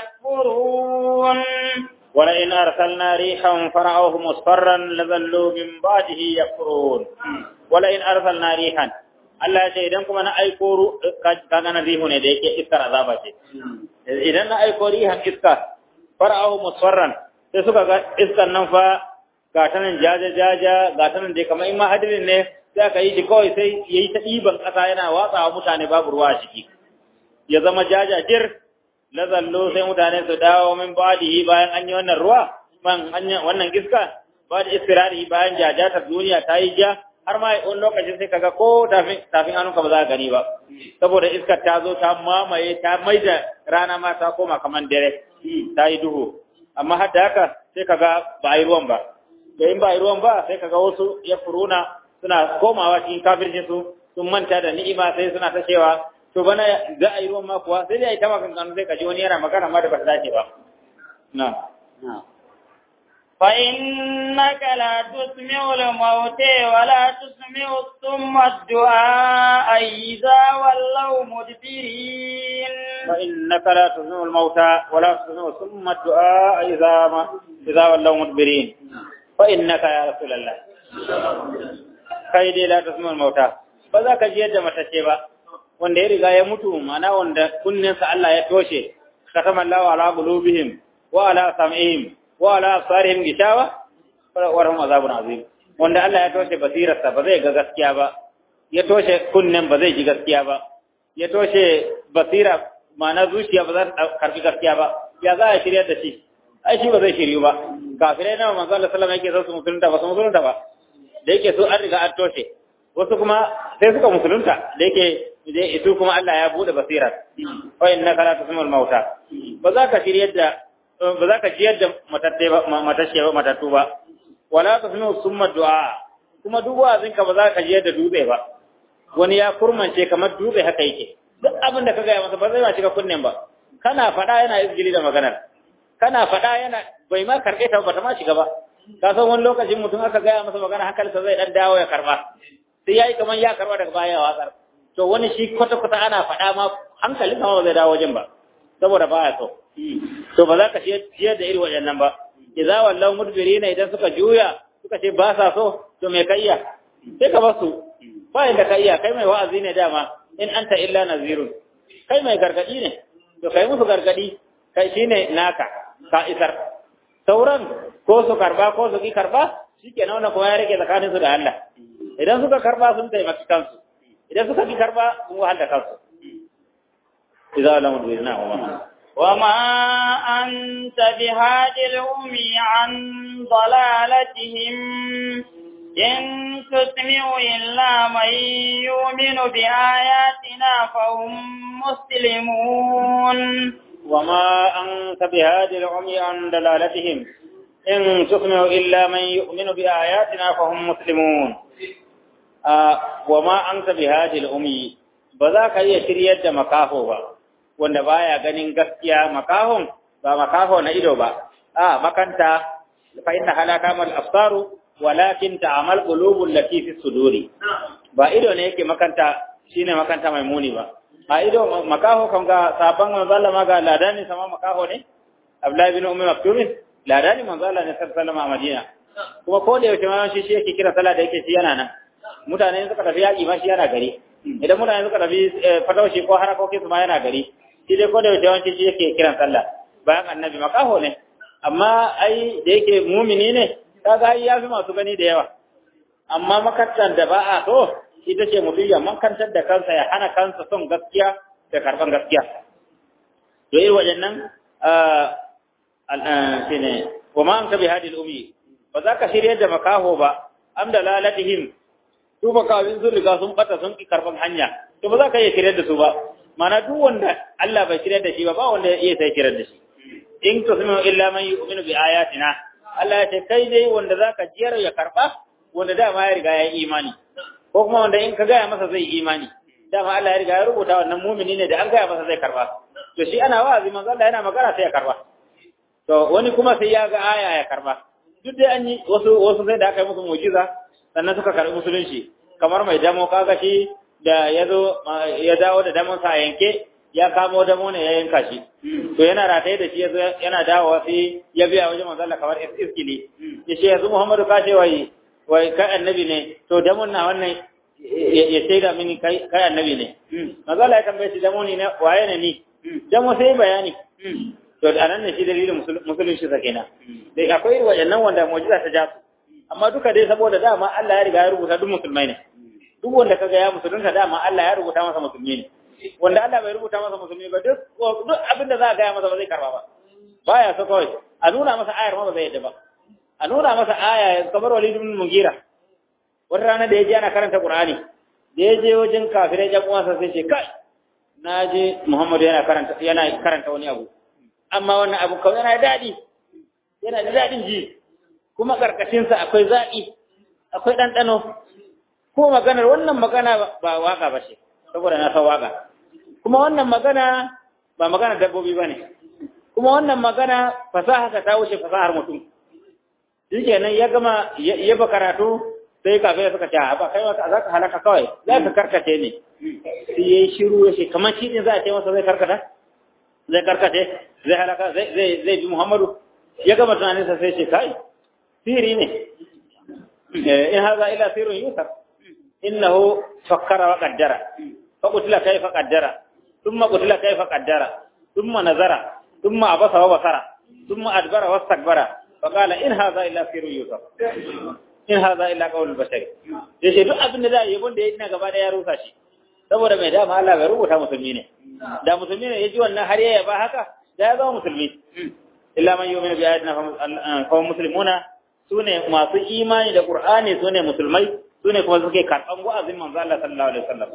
يكفرون ولئن أرسلنا ريحا فرأوه مصفرا لظلوا من بعده يكفرون ولئن أرسلنا ريحا Allah ya ce idan kuma na aiko kaga na rihu ne da yake iskar azaba ce idan na aiko rihan iska fara'ahu musfarran sai suka ga iskar nan fa ga ta nan jaja jaja ga ta nan dai kamar in ma hadirin ne sai aka yi shi kawai sai ya yi ta ɗiban ƙasa yana watsawa mutane babu ruwa a ciki ya zama jaja jir la zallo sai mutane su dawo min badihi bayan an yi wannan ruwa man wannan iska ba da istirari bayan jajatar duniya ta yi ja har ma wani lokacin sai kaga ko tafin tafin hannunka ba za ka gani ba saboda iskar ta zo ta mamaye ta maida rana ma ta koma kamar dare ta yi duhu amma har da haka sai kaga ba a yi ruwan ba da in ba a yi ruwan ba sai kaga wasu ya furuna suna komawa cikin kafircin su sun manta da ni'ima sai suna ta cewa to bana za a yi ruwan ma kuwa sai dai a yi ta maganganu sai kaji wani yana magana ma da ba ta dace ba na فإنك لا تسمع الموت ولا تسمع الصم الدعاء إذا ولوا مدبرين فإنك لا تسمع الموتى ولا تسمع ثم الدعاء إذا ما إذا ولوا مدبرين فإنك يا رسول الله kai dai la tasma'ul mauta ba za ka ji yadda matacce ba wanda ya riga ya mutu mana wanda kunninsa Allah ya toshe katama Allah ala qulubihim wa ala sam'ihim wa ala absarihim gishawa wa lahum azabun azim wanda Allah ya toshe basirarsa ba zai ga gaskiya ba ya toshe kunnen ba zai ji gaskiya ba ya toshe basira ma'ana zuciya ba za ta karbi gaskiya ba ya za a shirya da shi ai shi ba zai shiryu ba kafirai na manzo Allah sallallahu alaihi wasallam yake so su musulunta ba su musulunta ba da yake so an riga an toshe wasu kuma sai suka musulunta da yake su kuma Allah ya bude basirar wa innaka la tusmul mauta ba za ka shirya da ba za ka jiyar da matatte ba matashe ba matattu ba wala tusmi'u summa du'a kuma duk wazin ka ba za ka jiyar da dutse ba wani ya kurmance kamar dutse haka yake duk abin da ka gaya masa ba zai ma shiga kunnen ba kana faɗa yana izgili da maganar kana faɗa yana bai ma karɓe ta ba ta ma shiga ba ka san wani lokacin mutum aka gaya masa magana hankalinsa zai dan dawo ya karba sai yayi kamar ya karba daga baya ya watsar to wani shi kwata kwata ana faɗa ma hankalinsa ma ba zai dawo wajen ba saboda baya so to ba za ka ciyar da irin waɗannan ba idza wallahu mudbirina idan suka juya suka ce ba sa so to me kayya sai ka basu ba inda ka iya kai mai wa'azi ne dama in anta illa nazirun kai mai gargadi ne to kai musu gargadi kai shine naka ka isar sauran ko su karba ko su ki karba shikenan wannan kuma ya rike tsakanin su da Allah idan suka karba sun taimaki kansu idan suka ki karba sun wahala kansu idza lam mudbirina wa وما أنت بهاد الأمي عن ضلالتهم إن تسمع إلا من يؤمن بآياتنا فهم مسلمون وما أنت بهاد العمي عن دلالتهم إن تسمع إلا من يؤمن بآياتنا فهم مسلمون آه وما أنت بهاد العمي بذاك يشريد مكافو با wanda baya ganin gaskiya makahon ba makaho na ido ba a makanta fa inna halaka mal absaru walakin ta'amal qulubul lati fi suduri ba ido ne yake makanta shine makanta mai muni ba a ido makaho kan ga saban manzo Allah ma ga ladani sama makaho ne Abdullahi bin Ummi Maktum ladani manzo Allah ne sallallahu a Madina kuma ko da yaushe ma shi shi yake kira sallah da yake shi yana nan mutane suka tafi yaki ma shi yana gari idan mutane suka tafi fataushi ko harakokin su ma yana gari shi dai ko da yaushe shi yake kiran sallah bayan annabi makaho ne amma ai da yake mumini ne kaga ai yafi masu gani da yawa amma makantar da ba a so ita ce mutum ya makantar da kansa ya hana kansa son gaskiya da karban gaskiya to irin waɗannan shine wa ma an ka bi hadil umi ba za ka shirye da makaho ba am da lalatihim su makawin sun riga sun bata sun ki karban hanya to ba za ka iya shirye da su ba mana duk wanda Allah bai shirye da shi ba ba wanda ya iya sai shirye da shi in tusmi'u illa man yu'minu bi ayatina Allah ya ce kai dai wanda zaka jiyar ya karba wanda dama ya riga ya yi imani ko kuma wanda in ka gaya masa zai yi imani dama Allah ya riga ya rubuta wannan mumini ne da an gaya masa zai karba to shi ana wa'azi manzo Allah yana magana sai ya karba to wani kuma sai ya ga aya ya karba duk dai an yi wasu wasu sai da aka yi musu mu'jiza sannan suka karbi musulunci kamar mai damo kaga shi da ya zo ya dawo da damon sa yanke ya kamo damo ne ya yanka shi to yana rataye da shi yana dawowa sai ya biya wajen manzo Allah kamar iskili ya ce yanzu Muhammadu ka ce wai wai kai annabi ne to damon na wannan ya shaida mini kai kai annabi ne manzo Allah ya tambaye shi damo ne waye ne ni damo sai bayani to anan ne shi dalilin musulunci sa kenan dai akwai wayannan wanda mu'jiza ta jasu amma duka dai saboda dama Allah ya riga ya rubuta duk musulmai ne duk wanda kaga ya musulunta dama Allah ya rubuta masa musulmi ne wanda Allah bai rubuta masa musulmi ba duk duk abin da za a gaya masa ba zai karba ba baya so kawai a nuna masa ayar ma ba zai yadda ba a nuna masa aya kamar Walid ibn Mugira wata rana da ya je ana karanta Qur'ani da ya je wajen kafirai jan uwansa sai ce kai na je Muhammadu yana karanta yana karanta wani abu amma wannan abu kawai yana daɗi yana da daɗin ji kuma karkashin sa akwai zaƙi akwai ɗanɗano ko maganar wannan magana ba waka ba ce saboda na san waka kuma wannan magana ba magana dabbobi ba ne kuma wannan magana fasaha ta wuce fasahar mutum shi kenan ya gama ya ba karatu sai kafin suka ce ba kai wata za ka halaka kawai za ka karkace ne sai ya yi shiru ya ce kamar shi ne za a ce masa zai karkata zai karkace zai halaka zai bi muhammadu ya gama tunaninsa sai ce kai siri ne in haza ila sirrin yusar innahu fakkara wa qaddara fa qutila kayfa qaddara thumma qutila kayfa qaddara thumma nazara thumma abasa wa basara thumma adbara wastakbara fa qala in hadha illa sirrun yusuf in hadha illa qawlul bashar yace duk abin da zai yabon da yayi ina gaba da ya rusa shi saboda mai dama Allah bai rubuta musulmi ne da musulmi ne yaji wannan har ya yaba haka da ya zama musulmi illa man yu'minu bi ayatina fa muslimuna sune masu imani da qur'ani sune musulmai sune kuma suke karban wa'azin manzo Allah sallallahu alaihi wasallam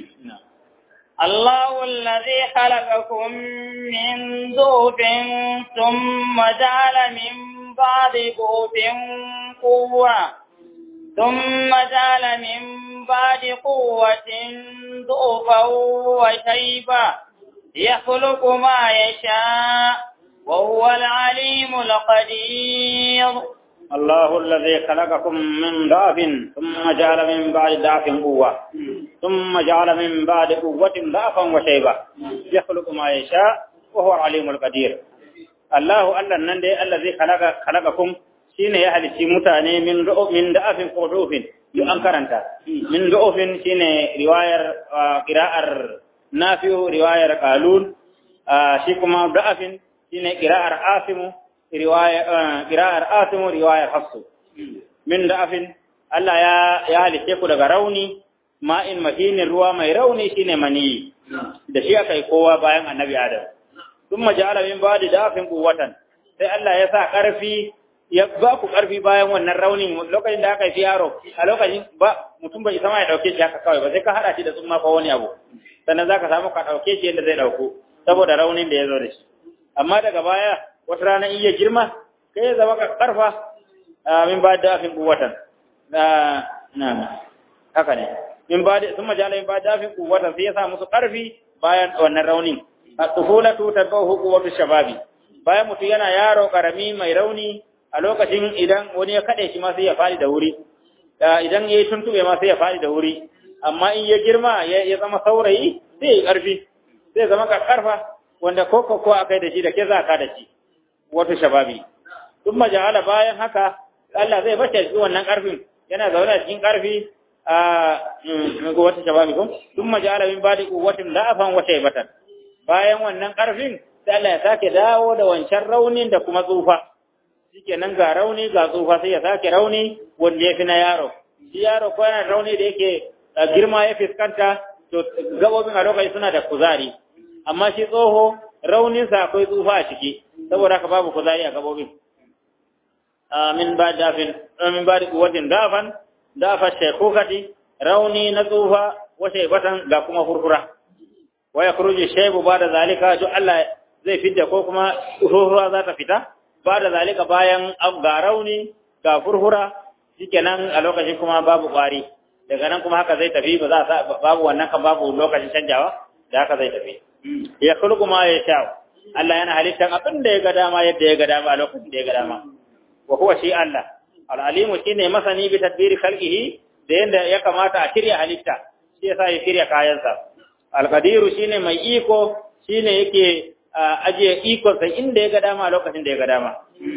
الله الذي خلقكم من ضعف ثم جعل من بعد ضعف قوة ثم جعل من بعد قوة ضعفا وشيبا يخلق ما يشاء وهو العليم القدير الله الذي خلقكم من ضعف ثم جعل من بعد ضعف قوة ثم جعل من بعد قوة ضعفا وشيبة يخلق ما يشاء وهو العليم القدير الله الله نندي الذي خلق خلقكم shine ya halicci mutane min min da'afin ko dufin duk an karanta min da'ufin shine riwayar qira'ar nafi'u riwayar qalun shi kuma da'afin shine qira'ar asimu riwaya qira'ar asimu riwayar hafsu min da'afin Allah ya ya halice ku daga rauni ma'in mahinin ruwa mai rauni shine mani da shi aka yi kowa bayan annabi Adam thumma ja'ala min ba'di dafin quwwatan sai Allah ya sa ƙarfi ya ba ku ƙarfi bayan wannan raunin lokacin da aka yi yaro a lokacin ba mutum bai sama ya dauke shi haka kawai ba sai ka hada shi da tsumma ko wani abu sannan zaka samu ka dauke shi yadda zai dauko saboda raunin da ya zo da shi amma daga baya wata rana in ya girma kai ya zama ka karfa min ba da afin kuwatan na na haka ne min ba da sun majala min ba da afin kuwatan sai ya sa musu karfi bayan wannan raunin at-tufulatu tabahu quwwatu shababi bayan mutum yana yaro karami mai rauni a lokacin idan wani ya kade shi ma sai ya fadi da wuri idan yayi tuntube ma sai ya fadi da wuri amma in ya girma ya zama saurayi sai ya karfi sai zama ka karfa wanda ko ko ko akai da shi da ke za ka da shi wato shababi kuma ja'ala bayan haka Allah zai bace shi wannan karfin yana zaune a cikin karfi a ga wata shababi ko kuma ja'ala min badi quwwatin da'afan wa shaybatan bayan wannan karfin sai Allah ya sake dawo da wancan raunin da kuma tsufa shikenan ga rauni ga tsufa sai ya sake rauni wanda ya fi na yaro shi yaro ko yana rauni da yake girma ya fiskanta to gabobin a lokaci suna da kuzari amma shi tsoho rauninsa akwai tsufa a ciki saboda haka babu kuzari a gabobin min ba dafin min ba kuwatin dafan dafa shekukati rauni na tsufa wa shaibatan ga kuma furfura wa yakhruju shaybu ba da zalika duk Allah zai fidda ko kuma furfura za ta fita ba da zalika bayan ga rauni ga furfura shikenan a lokacin kuma babu kwari daga nan kuma haka zai tafi ba za babu wannan kan babu lokacin canjawa da haka zai tafi ya khulqu ma ya sha Allah yana halittar abin da ya ga dama yadda ya ga dama a lokacin da ya ga dama wa huwa shi Allah al-alimu shine masani bi tadbiri khalqihi da yanda ya kamata a shirya halitta shi yasa ya shirya kayansa al-qadiru shine mai iko shine yake ajiye ikon sa inda ya ga dama a lokacin da ya ga dama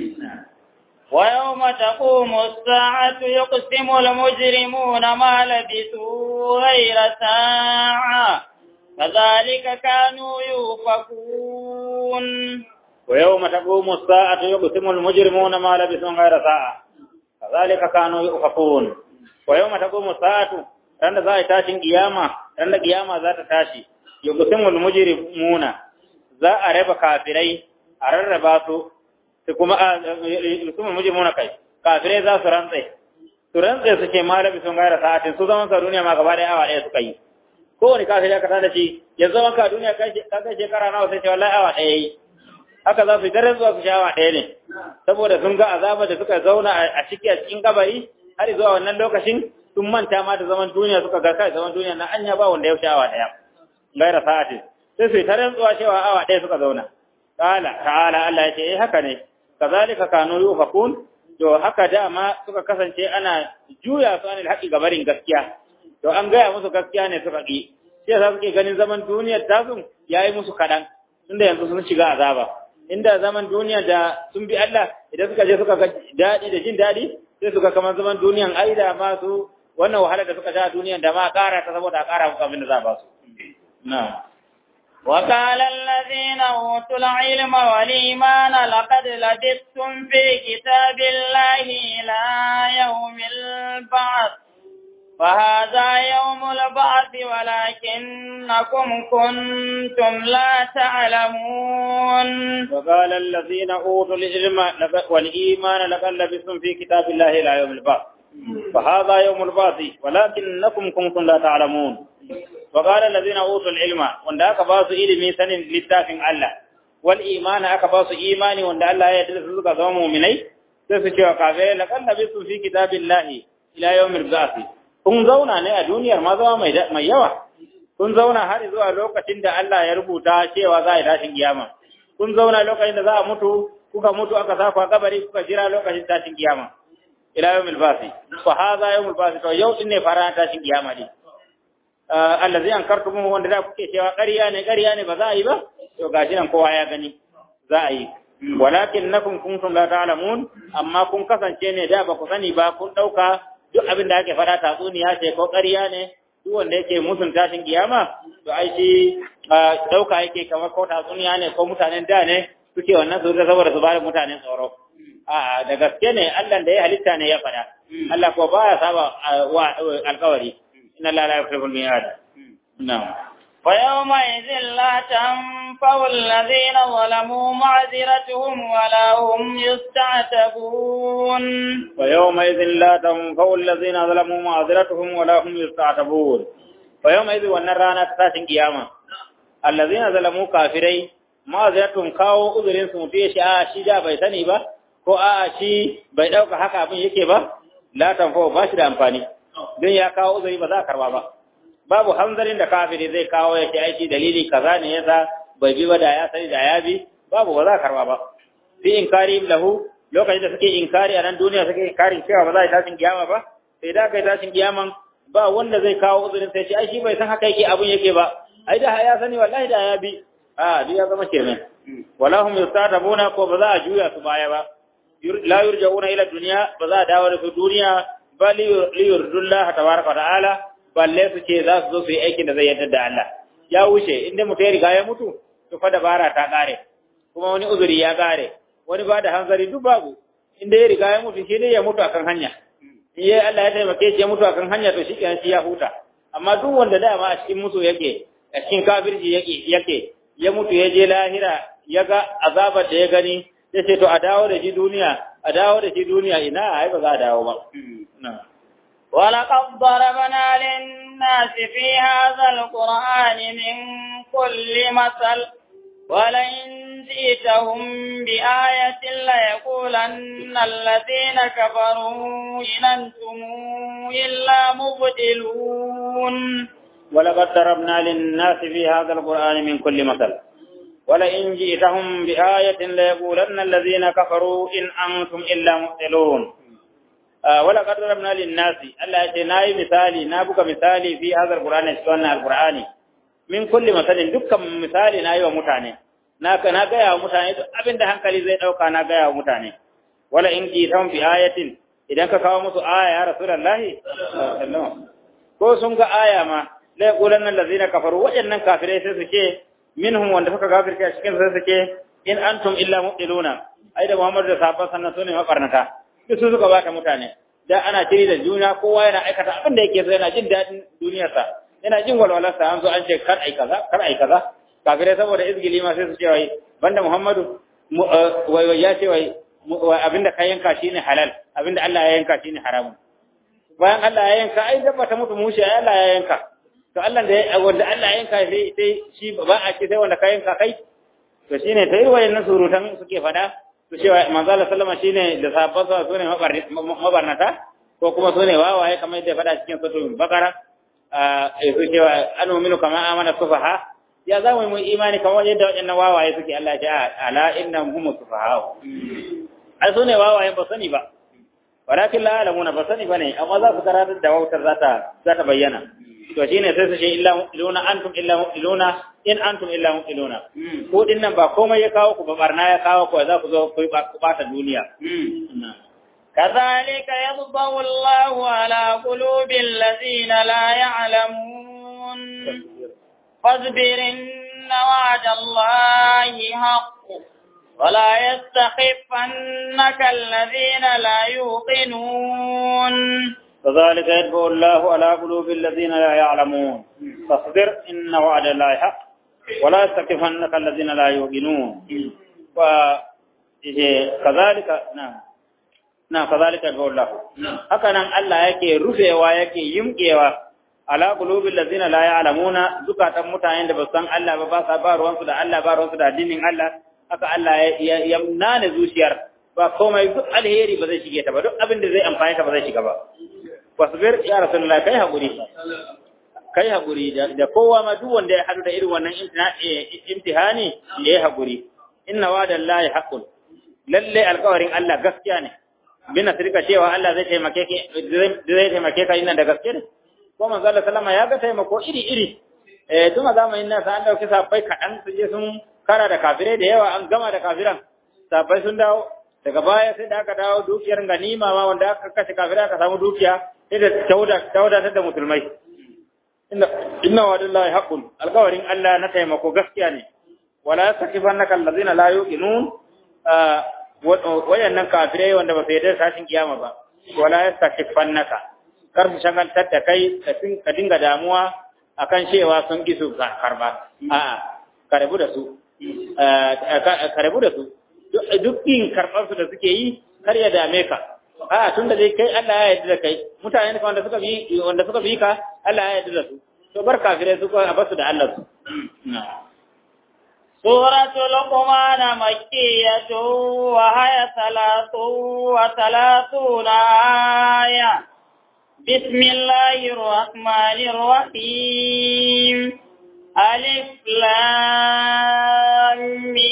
ويوم تقوم الساعة يقسم المجرمون ما لبثوا غير ساعة كذلك كانوا يؤفكون ويوم تقوم الساعة يقسم المجرمون ما لبثوا غير ساعة كذلك كانوا يؤفكون ويوم تقوم الساعة رند ذا تاشين قيامة رند قيامة ذات تاشي يقسم المجرمون ذا أرب كافرين أرب su su kuma su mujrimuna kai kafirai za su rantse su rantse su ce malabi sun gaira sa'atin su zaman ka duniya ma gaba da awa ɗaya suka yi kowane kafiri aka tada shi ya zama ka duniya ka kai shekara nawa sai ce wallahi awa ɗaya yi haka za su yi daren zuwa su sha awa ɗaya ne saboda sun ga azaba da suka zauna a ciki a cikin kabari har zuwa wannan lokacin sun manta ma da zaman duniya suka ga kai zaman duniya na anya ba wanda ya sha awa ɗaya gaira sa'atin sai su yi ta rantsuwa cewa awa ɗaya suka zauna Ta'ala, ta'ala Allah ya ce, eh haka ne, kazalika kanu yufakun to haka dama suka kasance ana juya su anil haƙi gabarin gaskiya to an gaya musu gaskiya ne suka ƙi sai za suke ganin zaman duniyar tasun yayi musu kaɗan tunda yanzu sun shiga azaba inda zaman duniya da sun bi Allah idan suka je suka ga daɗi da jin daɗi sai suka kamar zaman duniyan ai da ma su wannan wahala da suka sha duniyan da ma ƙara ta saboda a ƙara musu abin da za a ba su na'am وقال الذين أوتوا العلم والإيمان لقد لبثتم في كتاب الله إلى يوم البعث فهذا يوم البعث ولكنكم كنتم لا تعلمون وقال الذين أوتوا العلم والإيمان لقد لبثتم في كتاب الله إلى يوم البعث فهذا يوم البعث ولكنكم كنتم لا تعلمون وقال الذين اوتوا العلم wanda aka ba su ilimi sanin littafin Allah wal imani aka ba su imani wanda Allah ya yarda su suka zama mu'minai sai su cewa kafirai laqad labisu fi kitabillahi ila yawmil ba'th kun zauna ne a duniyar ma zama mai mai yawa kun zauna har zuwa lokacin da Allah ya rubuta cewa za a yi tashin kiyama kun zauna lokacin da za a mutu kuka mutu aka sa ku a kabari kuka jira lokacin tashin kiyama ila yawmil ba'th fa hadha yawmul ba'th to yau din ne fara tashin kiyama din allazi an kartumu wanda da kuke cewa ƙarya ne ƙarya ne ba za a yi ba to gashi nan kowa ya gani za a yi walakin nakum kuntum la ta'lamun amma kun kasance ne da ba ku sani ba kun dauka duk abin da ake fada tatsuniya ce ko ƙarya ne duk wanda yake musun tashin kiyama to ai shi dauka yake kamar ko tatsuniya ne ko mutanen da ne suke wannan su da saboda su bada mutanen tsoro a da gaske ne Allah da ya halitta ne ya fada Allah ko baya saba wa alƙawari إن الله لا يخلف الميعاد نعم ويومئذ لا تنفع الذين ظلموا معذرتهم ولا هم يستعتبون ويومئذ لا تنفع الذين ظلموا معذرتهم ولا هم يستعتبون ويومئذ ونرانا تساشن قيامة الذين ظلموا كافرين معذرتهم كاو uzurin su mutu shi a shi da bai sani ba ko a shi bai dauka haka abin yake ba la tanfa ba shi da amfani don ya kawo uzuri ba za a karba ba babu hanzarin da kafiri zai kawo ya ce aiki dalili kaza ne yasa bai bi ba da ya sani da ya bi babu ba za a karba ba fi inkari lahu lokacin da suke inkari a nan duniya suke inkarin cewa ba za a yi tashin kiyama ba sai da kai tashin kiyaman ba wanda zai kawo uzurin sai ce ai shi bai san haka yake abun yake ba ai da ya sani wallahi da ya bi a duk ya zama kenan wala hum yustatabuna ko ba za a juya su baya ba la yurja'una ila dunya ba za a dawo da su duniya bal liyurdullah tabaraka wa ta'ala balle su ce za su zo su yi aikin da zai yarda da Allah ya wuce inda mutum ya riga ya mutu to fa dabara ta kare kuma wani uzuri ya kare wani ba da hanzari duk babu inda ya riga ya mutu shi ne ya mutu akan hanya in ya Allah ya taimake shi ya mutu akan hanya to shi kenan shi ya huta amma duk wanda dama a cikin mutu yake a cikin kafirci yake yake ya mutu ya je lahira ya ga azabar da ya gani ya ce to a dawo da shi duniya a dawo da shi duniya ina ai ba za a dawo ba ولقد ضربنا للناس في هذا القرآن من كل مثل ولئن جئتهم بآية ليقولن الذين كفروا إن أنتم إلا مبدلون ولقد ضربنا للناس في هذا القرآن من كل مثل ولئن جئتهم بآية ليقولن الذين كفروا إن أنتم إلا مبطلون آه ولقد ضربنا للناس الله يجي ناي مثالي نابك مثالي في هذا القرآن سوانا القرآن من كل مثل دكم مثالي ناي ومتاني ناك ناقيا ومتاني أبن ده هنكالي زي أوكا ناقيا ومتاني ولئن جئتهم بآية إذا كفاوا مسو آية يا رسول الله ko sun ga aya ma la yaqulanna allazina kafaru wajannan kafirai sai su ce minhum wanda suka kafirce a cikin sai su ce in antum illa mu'tiluna ai da Muhammad da sahabban sannan sune makarnata duk su suka bata mutane da ana tiri da juna kowa yana aikata abin da yake so yana jin dadin duniyarsa yana jin walwalarsa an zo an ce kar ai kaza kar ai kaza kafirai saboda izgili ma sai su ce wai banda Muhammadu wai ya ce wai abinda ka yanka shine halal abinda Allah ya yanka shine haramun bayan Allah ya yanka ai dabba ta mutu mushi ai Allah ya yanka to Allah da wanda Allah ya yanka sai sai shi ba a ce sai wanda ka yanka kai to shine ta yi wayannan surutan suke fada to cewa manzo Allah sallama shine da sahabban sa sune mabarnata ko kuma sune wawaye kamar yadda fada cikin suratul baqara eh su cewa anu minu kama amana sufaha ya za mu yi imani kamar yadda waɗannan wawaye suke Allah ya ala innahum hum sufaha ai sune wawaye ba sani ba walakin la alamuna ba sani bane amma za su karatar da wautar zata zata bayyana to shine sai su ce illa mu'tiluna antum illa mu'tiluna in antum illa mu'tiluna ko din nan ba komai ya kawo ku ba barna ya kawo ku za ku zo ku bata duniya كذلك يطبع الله على قلوب الذين لا يعلمون فاصبر إن وعد الله حق ولا يستخفنك الذين لا يوقنون كذلك يدفع الله على قلوب الذين لا يعلمون فاصبر إن وعد الله حق ولا يستكفنك الذين لا يوقنون كذلك نعم نعم كذلك يدفع الله هكذا الله yake rufewa yake yimkewa ala qulubil ladina la ya'lamuna zukatan mutanen da ba san Allah ba ba sa ba ruwansu da Allah ba ruwansu da addinin Allah haka Allah ya nane zuciyar ba komai duk alheri ba zai shige ta ba duk abin da zai amfani ta ba zai shiga ba wasbir ya rasulullah kai hakuri kai hakuri da kowa ma duk wanda ya hadu da irin wannan imtihani ya yi hakuri inna wa'dallahi haqqun lalle alƙawarin Allah gaskiya ne bin nasrika cewa Allah zai taimake ki zai taimake ka inda da gaske ne ko manzo Allah sallama ya ga taimako iri iri eh tun a zamanin nan sai an dauki sabbai kadan su je sun kara da kafirai da yawa an gama da kafiran sabbai sun dawo daga baya sai da aka dawo dukiyar ganima ma wanda aka kashe kafirai aka samu dukiya sai da tauda tauda da musulmai inna inna wa'dallahi haqqun alqawarin Allah na taimako gaskiya ne wala yastakifannaka allazina la yuqinun wayannan kafirai wanda ba su yarda sashin kiyama ba wala yastakifannaka kar su shagaltar da kai ka dinga damuwa akan cewa sun ki su karba a'a ka rabu da su ka rabu da su duk yin karɓar su da suke yi kar ya dame ka a tun da dai kai Allah ya yarda da kai mutane ka wanda suka bi wanda suka bi ka Allah ya yarda da su to bar kafirai su ko a basu da Allah su سورة لقمان مكية وهي ثلاث وثلاثون آية بسم الله الرحمن الرحيم ألف لام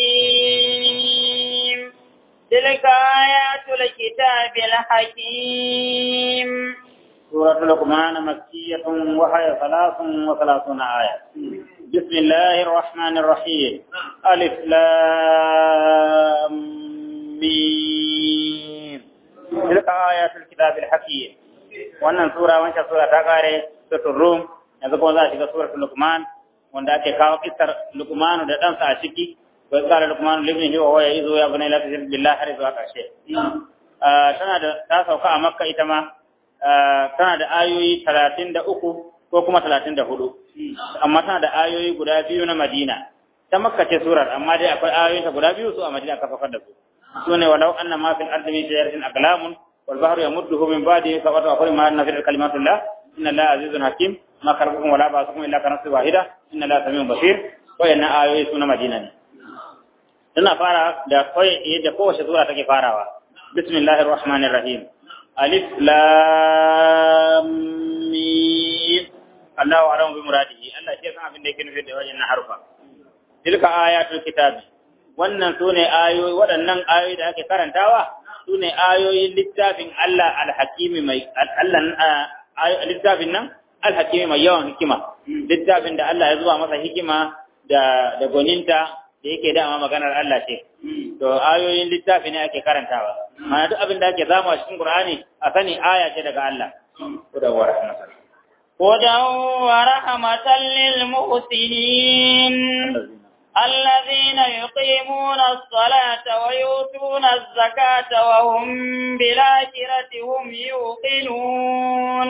ميم تلك آيات الكتاب الحكيم سورة لقمان مكية وهي ثلاث وثلاثون آية بسم الله الرحمن الرحيم ألف لام ميم تلك آيات الكتاب الحكيم wannan sura wancan sura ta kare suratul rum yanzu kuma za a shiga suratul luqman wanda ake kawo kissar luqmanu da ɗansa a ciki wa qala luqmanu libnihi wa huwa ya'izu ya bunayya la tushrik billahi har zuwa ƙarshe tana da ta sauka a makka ita ma tana da ayoyi talatin da uku ko kuma talatin da hudu amma tana da ayoyi guda biyu na madina ta makka ce surar amma dai akwai ayoyin ta guda biyu su a madina aka fakar da su su ne walau anna ma fil ardi min shajaratin aqlamun wal bahru yamudduhu min ba'dihi sab'atu akwai ma nafil kalimatullah inna allaha azizun hakim ma kharqukum wala ba'thukum illa ka nafsin wahida inna allaha samiun basir wayannan ayoyi su na madina ne tana fara da kai yadda kowace sura take farawa bismillahir rahmanir rahim alif lam mim Allahu a'lamu bi muradihi Allah shi san abin da yake nufi da wajen harufa tilka ayatul kitabi wannan sune ayoyi waɗannan ayoyi da ake karantawa sune ayoyin littafin Allah al-hakimi mai Allah littafin nan al-hakimi mai yawan hikima littafin da Allah ya zuba masa hikima da da goninta da yake dama maganar Allah ce to ayoyin littafi ne ake karantawa mana duk abin da ake zama cikin Qur'ani a sani aya ce daga Allah hudan wa rahmatan hudan wa rahmatan lil muhsinin الذين يقيمون الصلاة ويؤتون الزكاة وهم بالآخرة هم يوقنون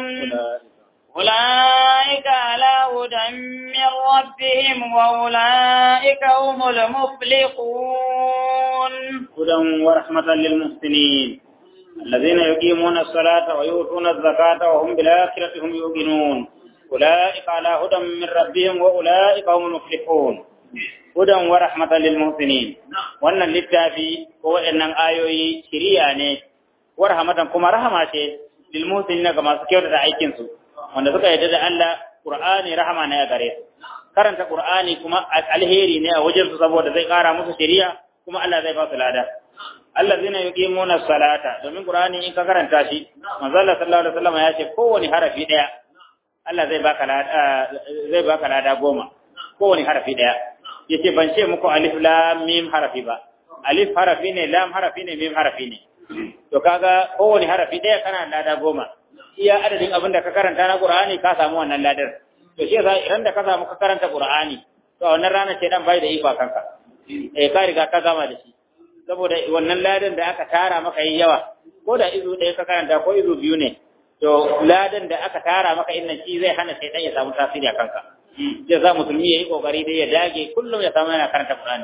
أولئك على هدى من ربهم وأولئك هم المفلحون هدى ورحمة للمحسنين الذين يقيمون الصلاة ويؤتون الزكاة وهم بالآخرة هم يوقنون أولئك على هدى من ربهم وأولئك هم المفلحون هدى ورحمة للمحسنين وأن للتافي هو أن آيوي شريعة ورحمة كما رحمة للمحسنين كما سكيرت عيكنسو wanda suka yarda da Allah Qur'ani rahama ne a gare su karanta Qur'ani kuma alheri ne a wajen su saboda zai kara musu shari'a kuma Allah zai ba su lada allazina yuqimuna salata domin Qur'ani in ka karanta shi manzo Allah sallallahu alaihi wasallam ya ce kowani harafi daya Allah zai baka lada zai baka lada goma kowani harafi daya yace ban ce muku alif lam mim harafi ba alif harafi ne lam harafi ne mim harafi ne to kaga kowani harafi daya kana lada goma iya adadin abin da ka karanta na Qur'ani ka samu wannan ladar to shi yasa idan da ka samu ka karanta Qur'ani to a wannan ranar ce dan bai da iko kanka eh ka riga ka gama da shi saboda wannan ladan da aka tara maka yi yawa ko da izu ɗaya ka karanta ko izu biyu ne to ladan da aka tara maka innan shi zai hana shaitan ya samu tasiri a kanka zai za musulmi ya yi kokari dai ya dage kullum ya samu yana karanta Qur'ani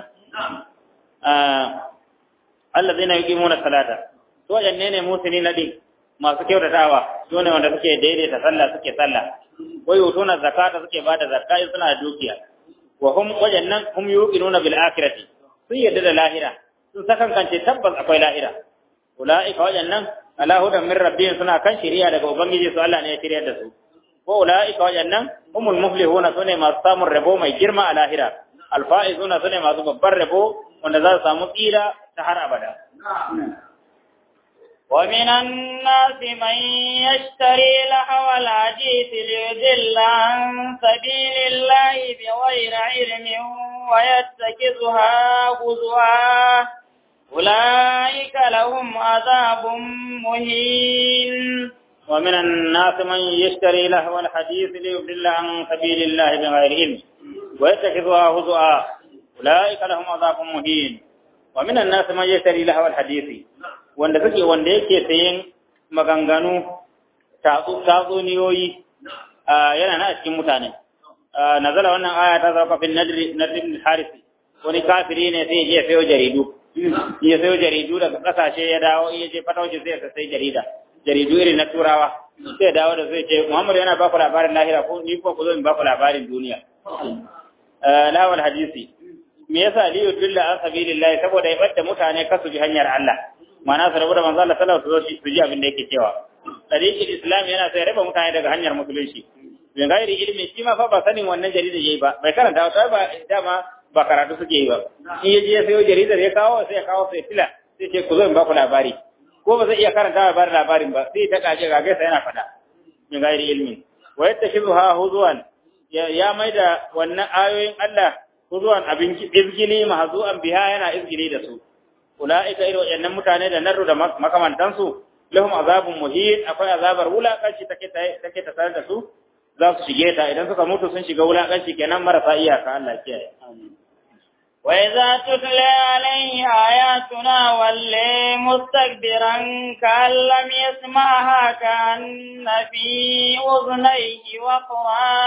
Allah zai na yi kimuna salata to wajanne ne musulmi na din masu kyautatawa su ne wanda suke daidaita sallah suke sallah wai yutuna zakata suke bada zakka in suna da dukiya wa hum wajannan hum yuqinuna bil akhirati sun yadda da lahira sun sakankance tabbas akwai lahira ulaika wajannan ala hudan min rabbihim suna kan shari'a daga ubangiji su Allah ne ya shirya da su wa ulaika wajannan humul muflihuna sune masu samun rabo mai girma a lahira alfaizuna sune masu babbar rabo wanda za su samu tsira ta har abada ومن الناس من يشتري لهو الحديث ليضل عن سبيل الله بغير علم ويتخذها هزوا أولئك لهم عذاب مهين ومن الناس من يشتري لهو الحديث ليضل عن سبيل الله بغير علم ويتخذها هزوا أولئك لهم عذاب مهين ومن الناس من يشتري لهو الحديث wanda suke wanda yake sayen maganganu tatsuniyoyi yana na cikin mutane nazala wannan aya ta zauka fil nadri nadri harisi wani kafiri ne sai ya je sayo jaridu ya sayo jaridu daga kasashe ya dawo ya je fatauci sai ya sai jarida jaridu irin na turawa sai dawo da zai ce Muhammad yana baku labarin lahira ko ni ko ku zo in baku labarin duniya lawal hadisi me yasa li yudilla an sabilillah saboda ya bada mutane kasu bi hanyar Allah ma'ana su rabu da manzo Allah sallallahu alaihi wasallam su ji abin da yake cewa tariqul islam yana sai raba mutane daga hanyar musulunci bin gairi ilimi shi ma fa ba sanin wannan jarida yayi ba bai karanta ta ba dama ba karatu suke yi ba in yaje ya sayo jaridar ya kawo sai ya kawo sai tila sai ce ku zo in ba ku labari ko ba zai iya karanta ba labarin ba sai ta kaje ga gaisa yana fada min gairi ilmi wa yattashibuha huzuwan ya maida wannan ayoyin Allah huzuwan abin izgili mahzu'an biha yana izgili da su ulaika irin wayannan mutane da narru da makamantansu lahum azabun muhin akwai azabar wulakanci take take ta tare da su za su shige ta idan suka mutu sun shiga wulakanci kenan marasa iyaka Allah kiyaye وإذا تتلى عليه آياتنا ولي مستكبرا كأن لم يسمعها كأن في أذنيه وقرا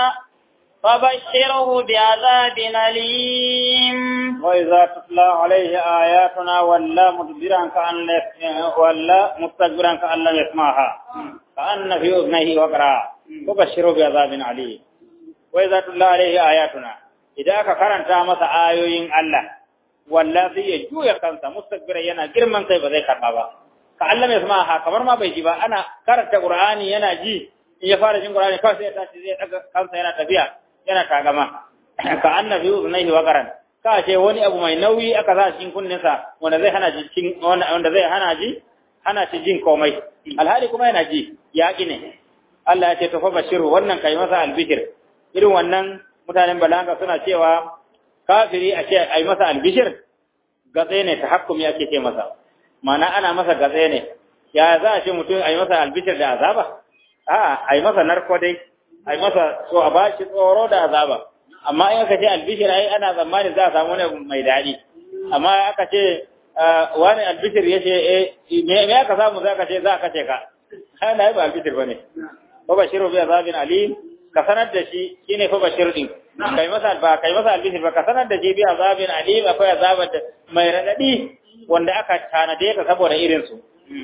فبشره بعذاب أليم وإذا تتلى عليه آياتنا ولا مدبرا كأن ولا مستكبرا كأن لم يسمعها كأن في أذنيه وقرا فبشره بعذاب أليم وإذا تتلى عليه آياتنا idan aka karanta masa ayoyin Allah walla sai ya juya kansa mustakbira yana girman kai ba zai karba ba ka Allah mai sama ha kamar ma bai ji ba ana karanta Qur'ani yana ji in ya fara jin Qur'ani kawai sai ya tashi zai daga kansa yana tafiya yana tagama ka annabi uznaihi wa qaran ka ce wani abu mai nauyi aka sa cikin kunninsa wanda zai hana ji cin wanda zai hana ji hana shi jin komai alhali kuma yana ji ya ne Allah ya ce to fa bashiru wannan kai masa albishir irin wannan mutanen balaga suna cewa kafiri a ce a yi masa albishir gatse ne ta hakkumi ake ce masa mana ana masa gatse ne ya za a ce mutum a yi masa albishir da azaba a a yi masa narko dai a yi masa so a ba shi tsoro da azaba amma in aka ce albishir ai ana tsammanin za a samu wani mai daɗi amma aka ce wani albishir ya ce me aka samu za ka ce za ka ce ka ana yi ba albishir ba ne ba bashiru bi azabin alim ka sanar da shi shine fa bashir din kai masa ba kai masa albishir ba ka sanar da shi bi azabin alim akwai azabar da mai radadi wanda aka tanade ka saboda irin su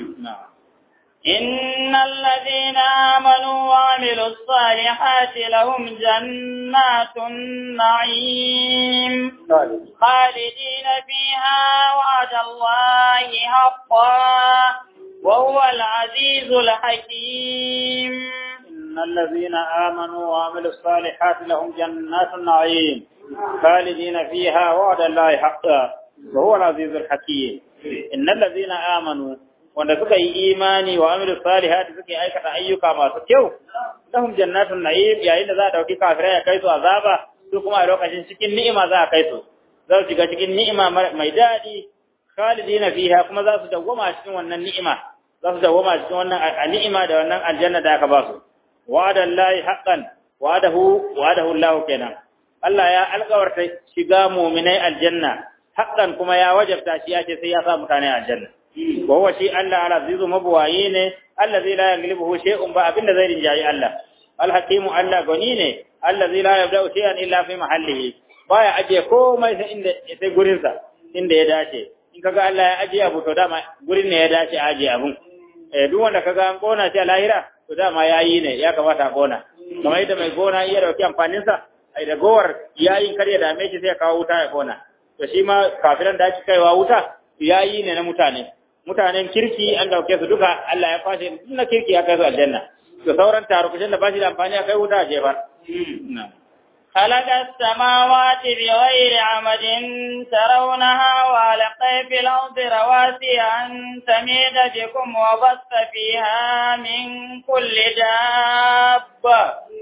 إن الذين آمنوا وعملوا الصالحات لهم جنات النعيم خالدين فيها وعد الله حقا وهو العزيز الحكيم إن الذين آمنوا وعملوا الصالحات لهم جنات النعيم خالدين فيها وعد الله حقا وهو العزيز الحكيم إن الذين آمنوا wanda suka yi imani wa amilu salihati suka aikata ayyuka masu kyau lahum jannatun na'im yayin da za a dauki kafirai ya kai su azaba su kuma a lokacin cikin ni'ima za a kai su za su shiga cikin ni'ima mai daɗi khalidina fiha kuma za su dawwama cikin wannan ni'ima za su dawwama cikin wannan ni'ima da wannan aljanna da aka ba su wa'adan lahi haqqan wa'adahu wa'adahu Allah kenan Allah ya alƙawarta shiga mu'minai aljanna haqqan kuma ya wajabta shi ya ce sai ya sa mutane aljanna wa huwa shi Allah al-azizu mabwayi ne allazi la yaghlibuhu shay'un ba abinda zai rinjayi Allah al-hakimu Allah gani ne allazi la yabda'u shay'an illa fi mahallihi baya aje komai sai inda sai gurin sa inda ya dace in kaga Allah ya aje abu to dama gurin ne ya dace a aje abun eh duk wanda kaga an kona shi a lahira to dama yayi ne ya kamata a kona kamar yadda mai gona iya dauki amfanin sa ai da gowar yayin kar ya dame shi sai ya kawo wuta ya kona to shi ma kafiran da ake kaiwa wuta yayi ne na mutane mutanen kirki an dauke su duka Allah ya kwashe na kirki ya kai su aljanna to sauran tarukushin da ba shi da amfani a kai wuta a jefar خلق السماوات بغير عمد ترونها وألقى في الأرض رواسي أن تميد بكم وبث فيها من كل دابة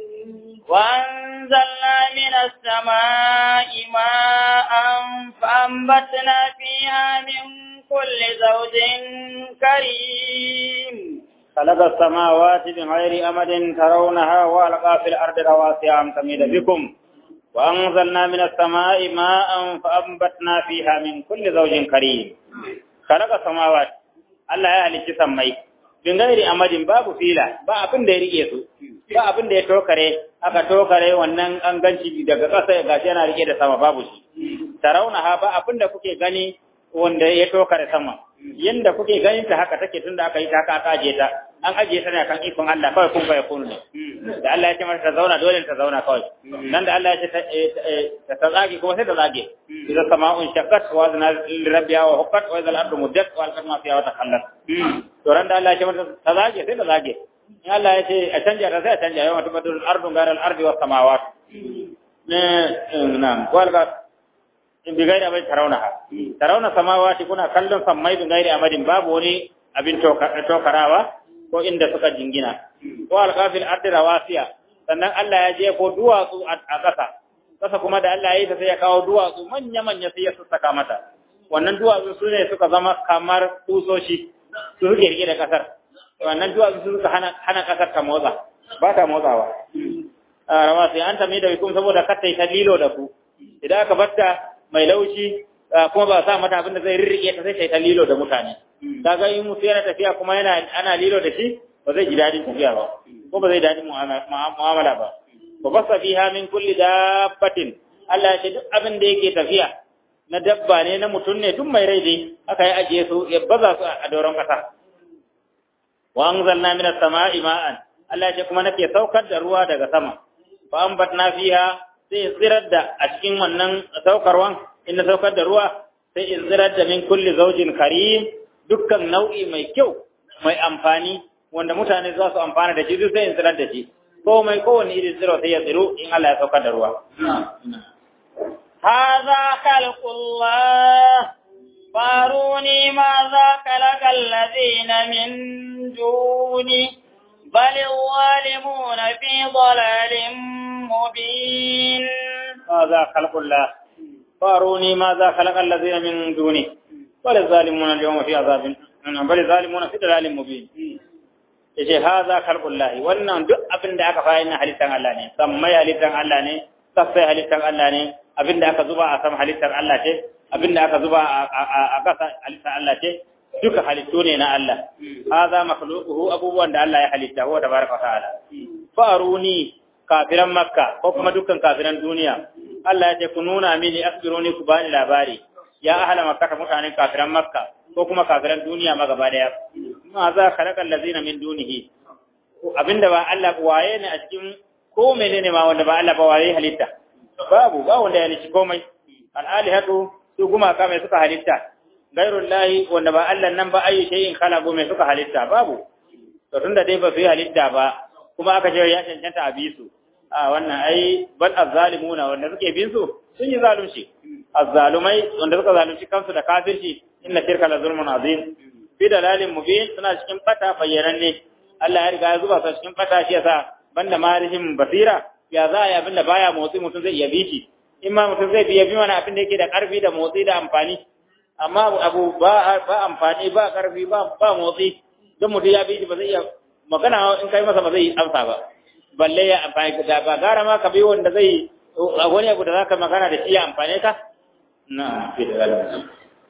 وأنزلنا من السماء ماء فأنبتنا فيها من كل زوج كريم خلق السماوات بغير أمد ترونها وألقى في الأرض رواسي أن تميد بكم وأنزلنا من السماء ماء فأنبتنا فيها من كل زوج كريم خلق السماوات الله ya halicci sammai bin gairi amadin babu fila ba abin da ya rike su ba abin da ya tokare aka tokare wannan an ganci daga ƙasa gashi yana rike da sama babu shi tarauna ha ba abinda kuke gani wanda ya tokare sama yanda kuke ganin ta haka take tunda aka yi ta haka aka aje ta an aje ta ne kan ikon Allah kawai kun fa yakunu ne da Allah ya ce mata ta zauna dole ta zauna kawai nan da Allah ya ce ta ta zage kuma sai ta zage idan sama'un shaqqat wa zana rabbiya wa huqqat wa idal ardu muddat wa alqat ma fiha wa takhallat to ran da Allah ya ce mata ta zage sai ta zage in Allah ya ce a canja ta sai a canja yawan tubadul ardu garal ardi was samawat ne na'am walga in bi gairi abin tarauna ha tarauna samawati kuna kallon sammai bi gairi amadin babu wani abin tokarawa ko inda suka jingina ko alqafil ardi rawasiya sannan Allah ya je ko duwatsu a ƙasa ƙasa kuma da Allah ya yi ta sai ya kawo duwatsu manya manya sai ya sassaka mata wannan duwatsu su ne suka zama kamar tusoshi su suke rike da ƙasar wannan duwatsu su suka hana hana ƙasar ta motsa ba ta motsawa rawasiya an tami da bikum saboda kar ta yi ta lilo da ku idan aka batta mai laushi kuma ba sa mata abin da zai rirrike ta sai ta yi ta lilo da mutane kaga in mutu yana tafiya kuma yana ana lilo da shi ba zai ji dadin tafiya ba ko ba zai dadin mu'amala ba wa basa fiha min kulli dabbatin Allah ya ce duk abin da yake tafiya na dabba ne na mutum ne duk mai rai dai aka yi ajiye su ya baza su a doron kasa wa anzalna minas sama'i ma'an Allah ya ce kuma nake saukar da ruwa daga sama fa ambatna fiha sai tsirar da a cikin wannan saukarwan inda saukar da ruwa sai in tsirar da min kulli zaujin karim dukkan nau'i mai kyau mai amfani wanda mutane za su amfana da shi duk sai in tsirar da shi ko mai kowane irin tsiro sai ya tsiro in Allah ya saukar da ruwa هذا خلق الله فاروني ماذا خلق الذين من دوني بل الظالمون في ضلال مبين هذا خلق الله فاروني ماذا خلق الذين من دونه بل الظالمون اليوم في عذاب بل الظالمون في ضلال مبين yace haza khalqullahi wannan duk abin da aka fara na halittar Allah ne sammai halittar Allah ne sassai halittar Allah ne abin da aka zuba a sama halittar Allah ce abin da aka zuba a ƙasa halittar Allah ce duka halittu ne na Allah haza makhluquhu abubuwan da Allah ya halitta huwa tabaraka ta'ala faruni kafiran makka ko kuma dukkan kafiran duniya Allah ya ce ku nuna mini asbiruni ku bani labari ya ahla makka mutanen kafiran makka ko kuma kafiran duniya ma gaba daya ma za khalaqal ladzina min dunihi abinda ba Allah waye ne a cikin ko menene ma wanda ba Allah ba waye halitta babu ba wanda ya halitta komai al alihatu su kuma ka mai suka halitta gairullahi wanda ba Allah nan ba ayi shay'in khalaqu mai suka halitta babu to tunda dai ba su yi halitta ba kuma aka ce ya cancanta a bi su a wannan ai bal azzalimuna wanda suke bin su sun yi zalunci azzalumai wanda suka zalunci kansu da kafirci inna shirka la zulmun azim fi dalalin mubin suna cikin fata bayyananne Allah ya riga ya zuba su cikin fata shi yasa banda marihin basira ya za ya abinda baya motsi mutum zai iya bi shi in ma mutum zai biya bi mana abin da yake da karfi da motsi da amfani amma abu ba ba amfani ba karfi ba ba motsi don mutum ya bi shi ba zai iya magana in kai masa ba zai amsa ba balle ya amfani da ba gara ma ka bi wanda zai wani abu da zaka magana da shi ya amfane ka na fi da zalunci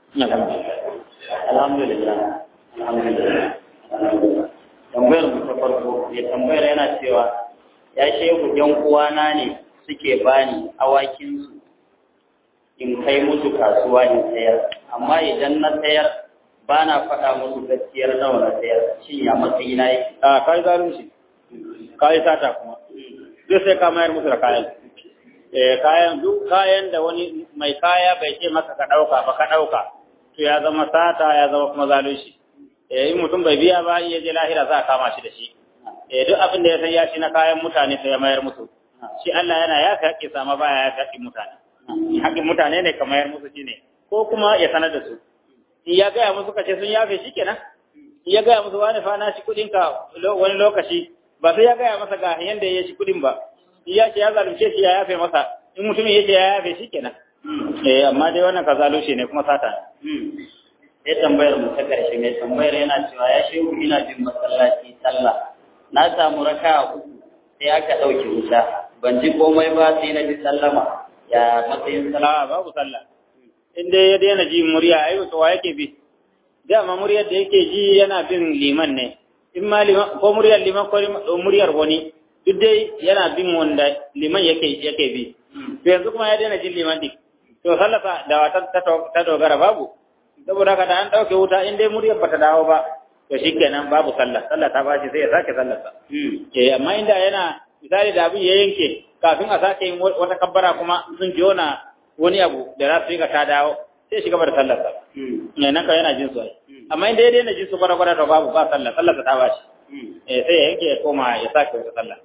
alhamdulillah alhamdulillah tambayar mu ta farko ya tambayar yana cewa ya shehu yan uwana ne suke bani awakin su in kai musu kasuwa in sayar amma idan na sayar ba na faɗa musu gaskiyar nawa na sayar shin ya matsayi na yake a kai zalunci kai sata kuma duk sai ka mayar musu da kayan eh kayan duk kayan da wani mai kaya bai ce maka ka dauka ba ka dauka to ya zama sata ya zama kuma zalunci eh in mutum bai biya ba iya je lahira za a kama shi da shi eh duk abin da ya san ya ci na kayan mutane sai ya mayar musu shi Allah yana ya ka haƙƙi sama baya ya haƙƙi mutane haƙƙin mutane ne ka mayar musu shine ko kuma ya sanar da su in ya gaya musu kace sun yafe shi kenan in ya gaya musu wani fa na shi kuɗin ka wani lokaci ba sai ya gaya masa ga yanda ya shi kuɗin ba in ya ce ya zalunce shi ya yafe masa in mutumin ya ce ya yafe shi kenan eh amma dai wannan ka zalunce ne kuma sata sai tambayar mu ta karshe mai tambayar yana cewa ya shehu ina bin masallaci sallah na samu raka uku sai aka ɗauke wuta ban ji komai ba sai na ji sallama ya matsayin sallah a babu sallah in dai ya daina ji murya ai to wa yake bi dama muryar da yake ji yana bin liman ne in ma liman ko muryar liman ko muryar wani duk dai yana bin wanda liman yake yake bi to yanzu kuma ya daina jin liman din to sallasa da wata ta dogara babu saboda haka da an dauke wuta in dai muryar bata dawo ba to shikenan babu sallah sallah ta bashi sai ya sake sallarsa eh amma inda yana misali da abin ya yanke kafin a sake yin wata kabbara kuma sun jona wani abu da za su yi ka ta dawo sai shiga bar sallarsa ne nan ka yana jin su amma inda ya daina jin su kwata kwata to babu ba sallah sallarsa ta bashi eh sai ya yanke ya koma ya sake wata sallah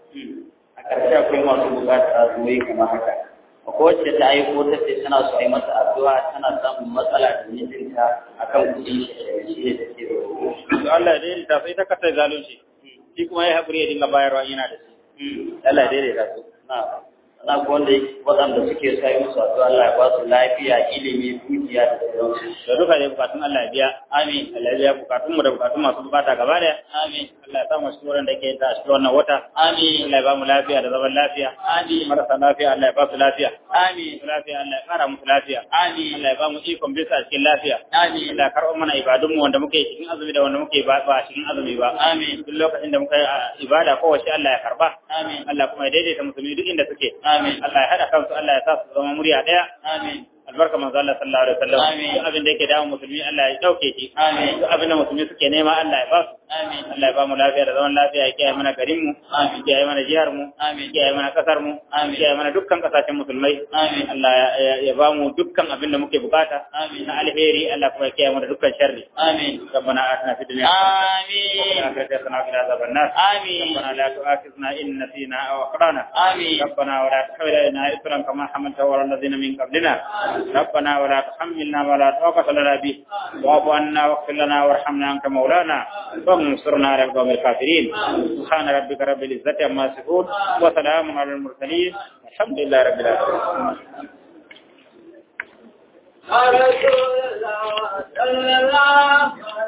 a ƙarshe akwai masu buƙatar addu'o'i kamar haka akwai wacce ta aiko ta ce tana so a yi mata addu'a tana samun matsala da mijinta akan kuɗin shi da take da to Allah ya daidaita sai ta kasa zalunci shi kuma ya haƙuri ya dinga bayarwa yana da shi Allah ya daidaita su na na ko wanda waɗanda suke sa yi musu addu'a Allah ya ba su lafiya ilimi dukiya da sauransu da duka dai bukatun Allah ya biya amin Allah ya biya bukatun mu da bukatun masu bukata gaba daya amin Allah ya sa mu cikin da ke ta cikin wannan wata amin Allah ya ba mu lafiya da zaman lafiya amin marasa lafiya Allah ya ba su lafiya amin lafiya Allah ya kara musu lafiya amin Allah ya ba mu ikon bisa cikin lafiya amin Allah ya karɓo mana ibadun mu wanda muke cikin azumi da wanda muke ba ba cikin azumi ba amin duk lokacin da muka yi ibada kowace Allah ya karba amin Allah kuma ya daidaita musulmi duk inda suke amin Allah ya hada kansu Allah ya sa su zama murya daya amin albarka manzo Allah sallallahu alaihi wasallam Amin. duk abin da yake dawo musulmi Allah ya dauke shi Amin. duk abin da musulmi suke nema Allah ya ba su amin Allah ya ba mu lafiya da zaman lafiya ya kiyaye mana garin mu Amin. ya kiyaye mana jihar mu Amin. ya kiyaye mana kasar mu Amin. ya kiyaye mana dukkan kasashen musulmai Amin. Allah ya- ya ya ba mu dukkan abin da muke bukata Amin. na alheri Allah kuma ya kiyaye mana dukkan sharri amin ربنا آتنا في الدنيا amin حسنة وفي الآخرة عذاب النار amin ربنا لا تؤاخذنا إن نسينا أو أخطأنا amin ربنا ولا تحمل علينا إثرا كما حملته على الذين من قبلنا ربنا ولا تحملنا ولا طاقة لنا به واعف عنا واغفر لنا وارحمنا أنت مولانا وانصرنا على القوم الكافرين سبحان ربك رب العزة عما يصفون وسلام على المرسلين الحمد لله رب العالمين رسول الله صلى الله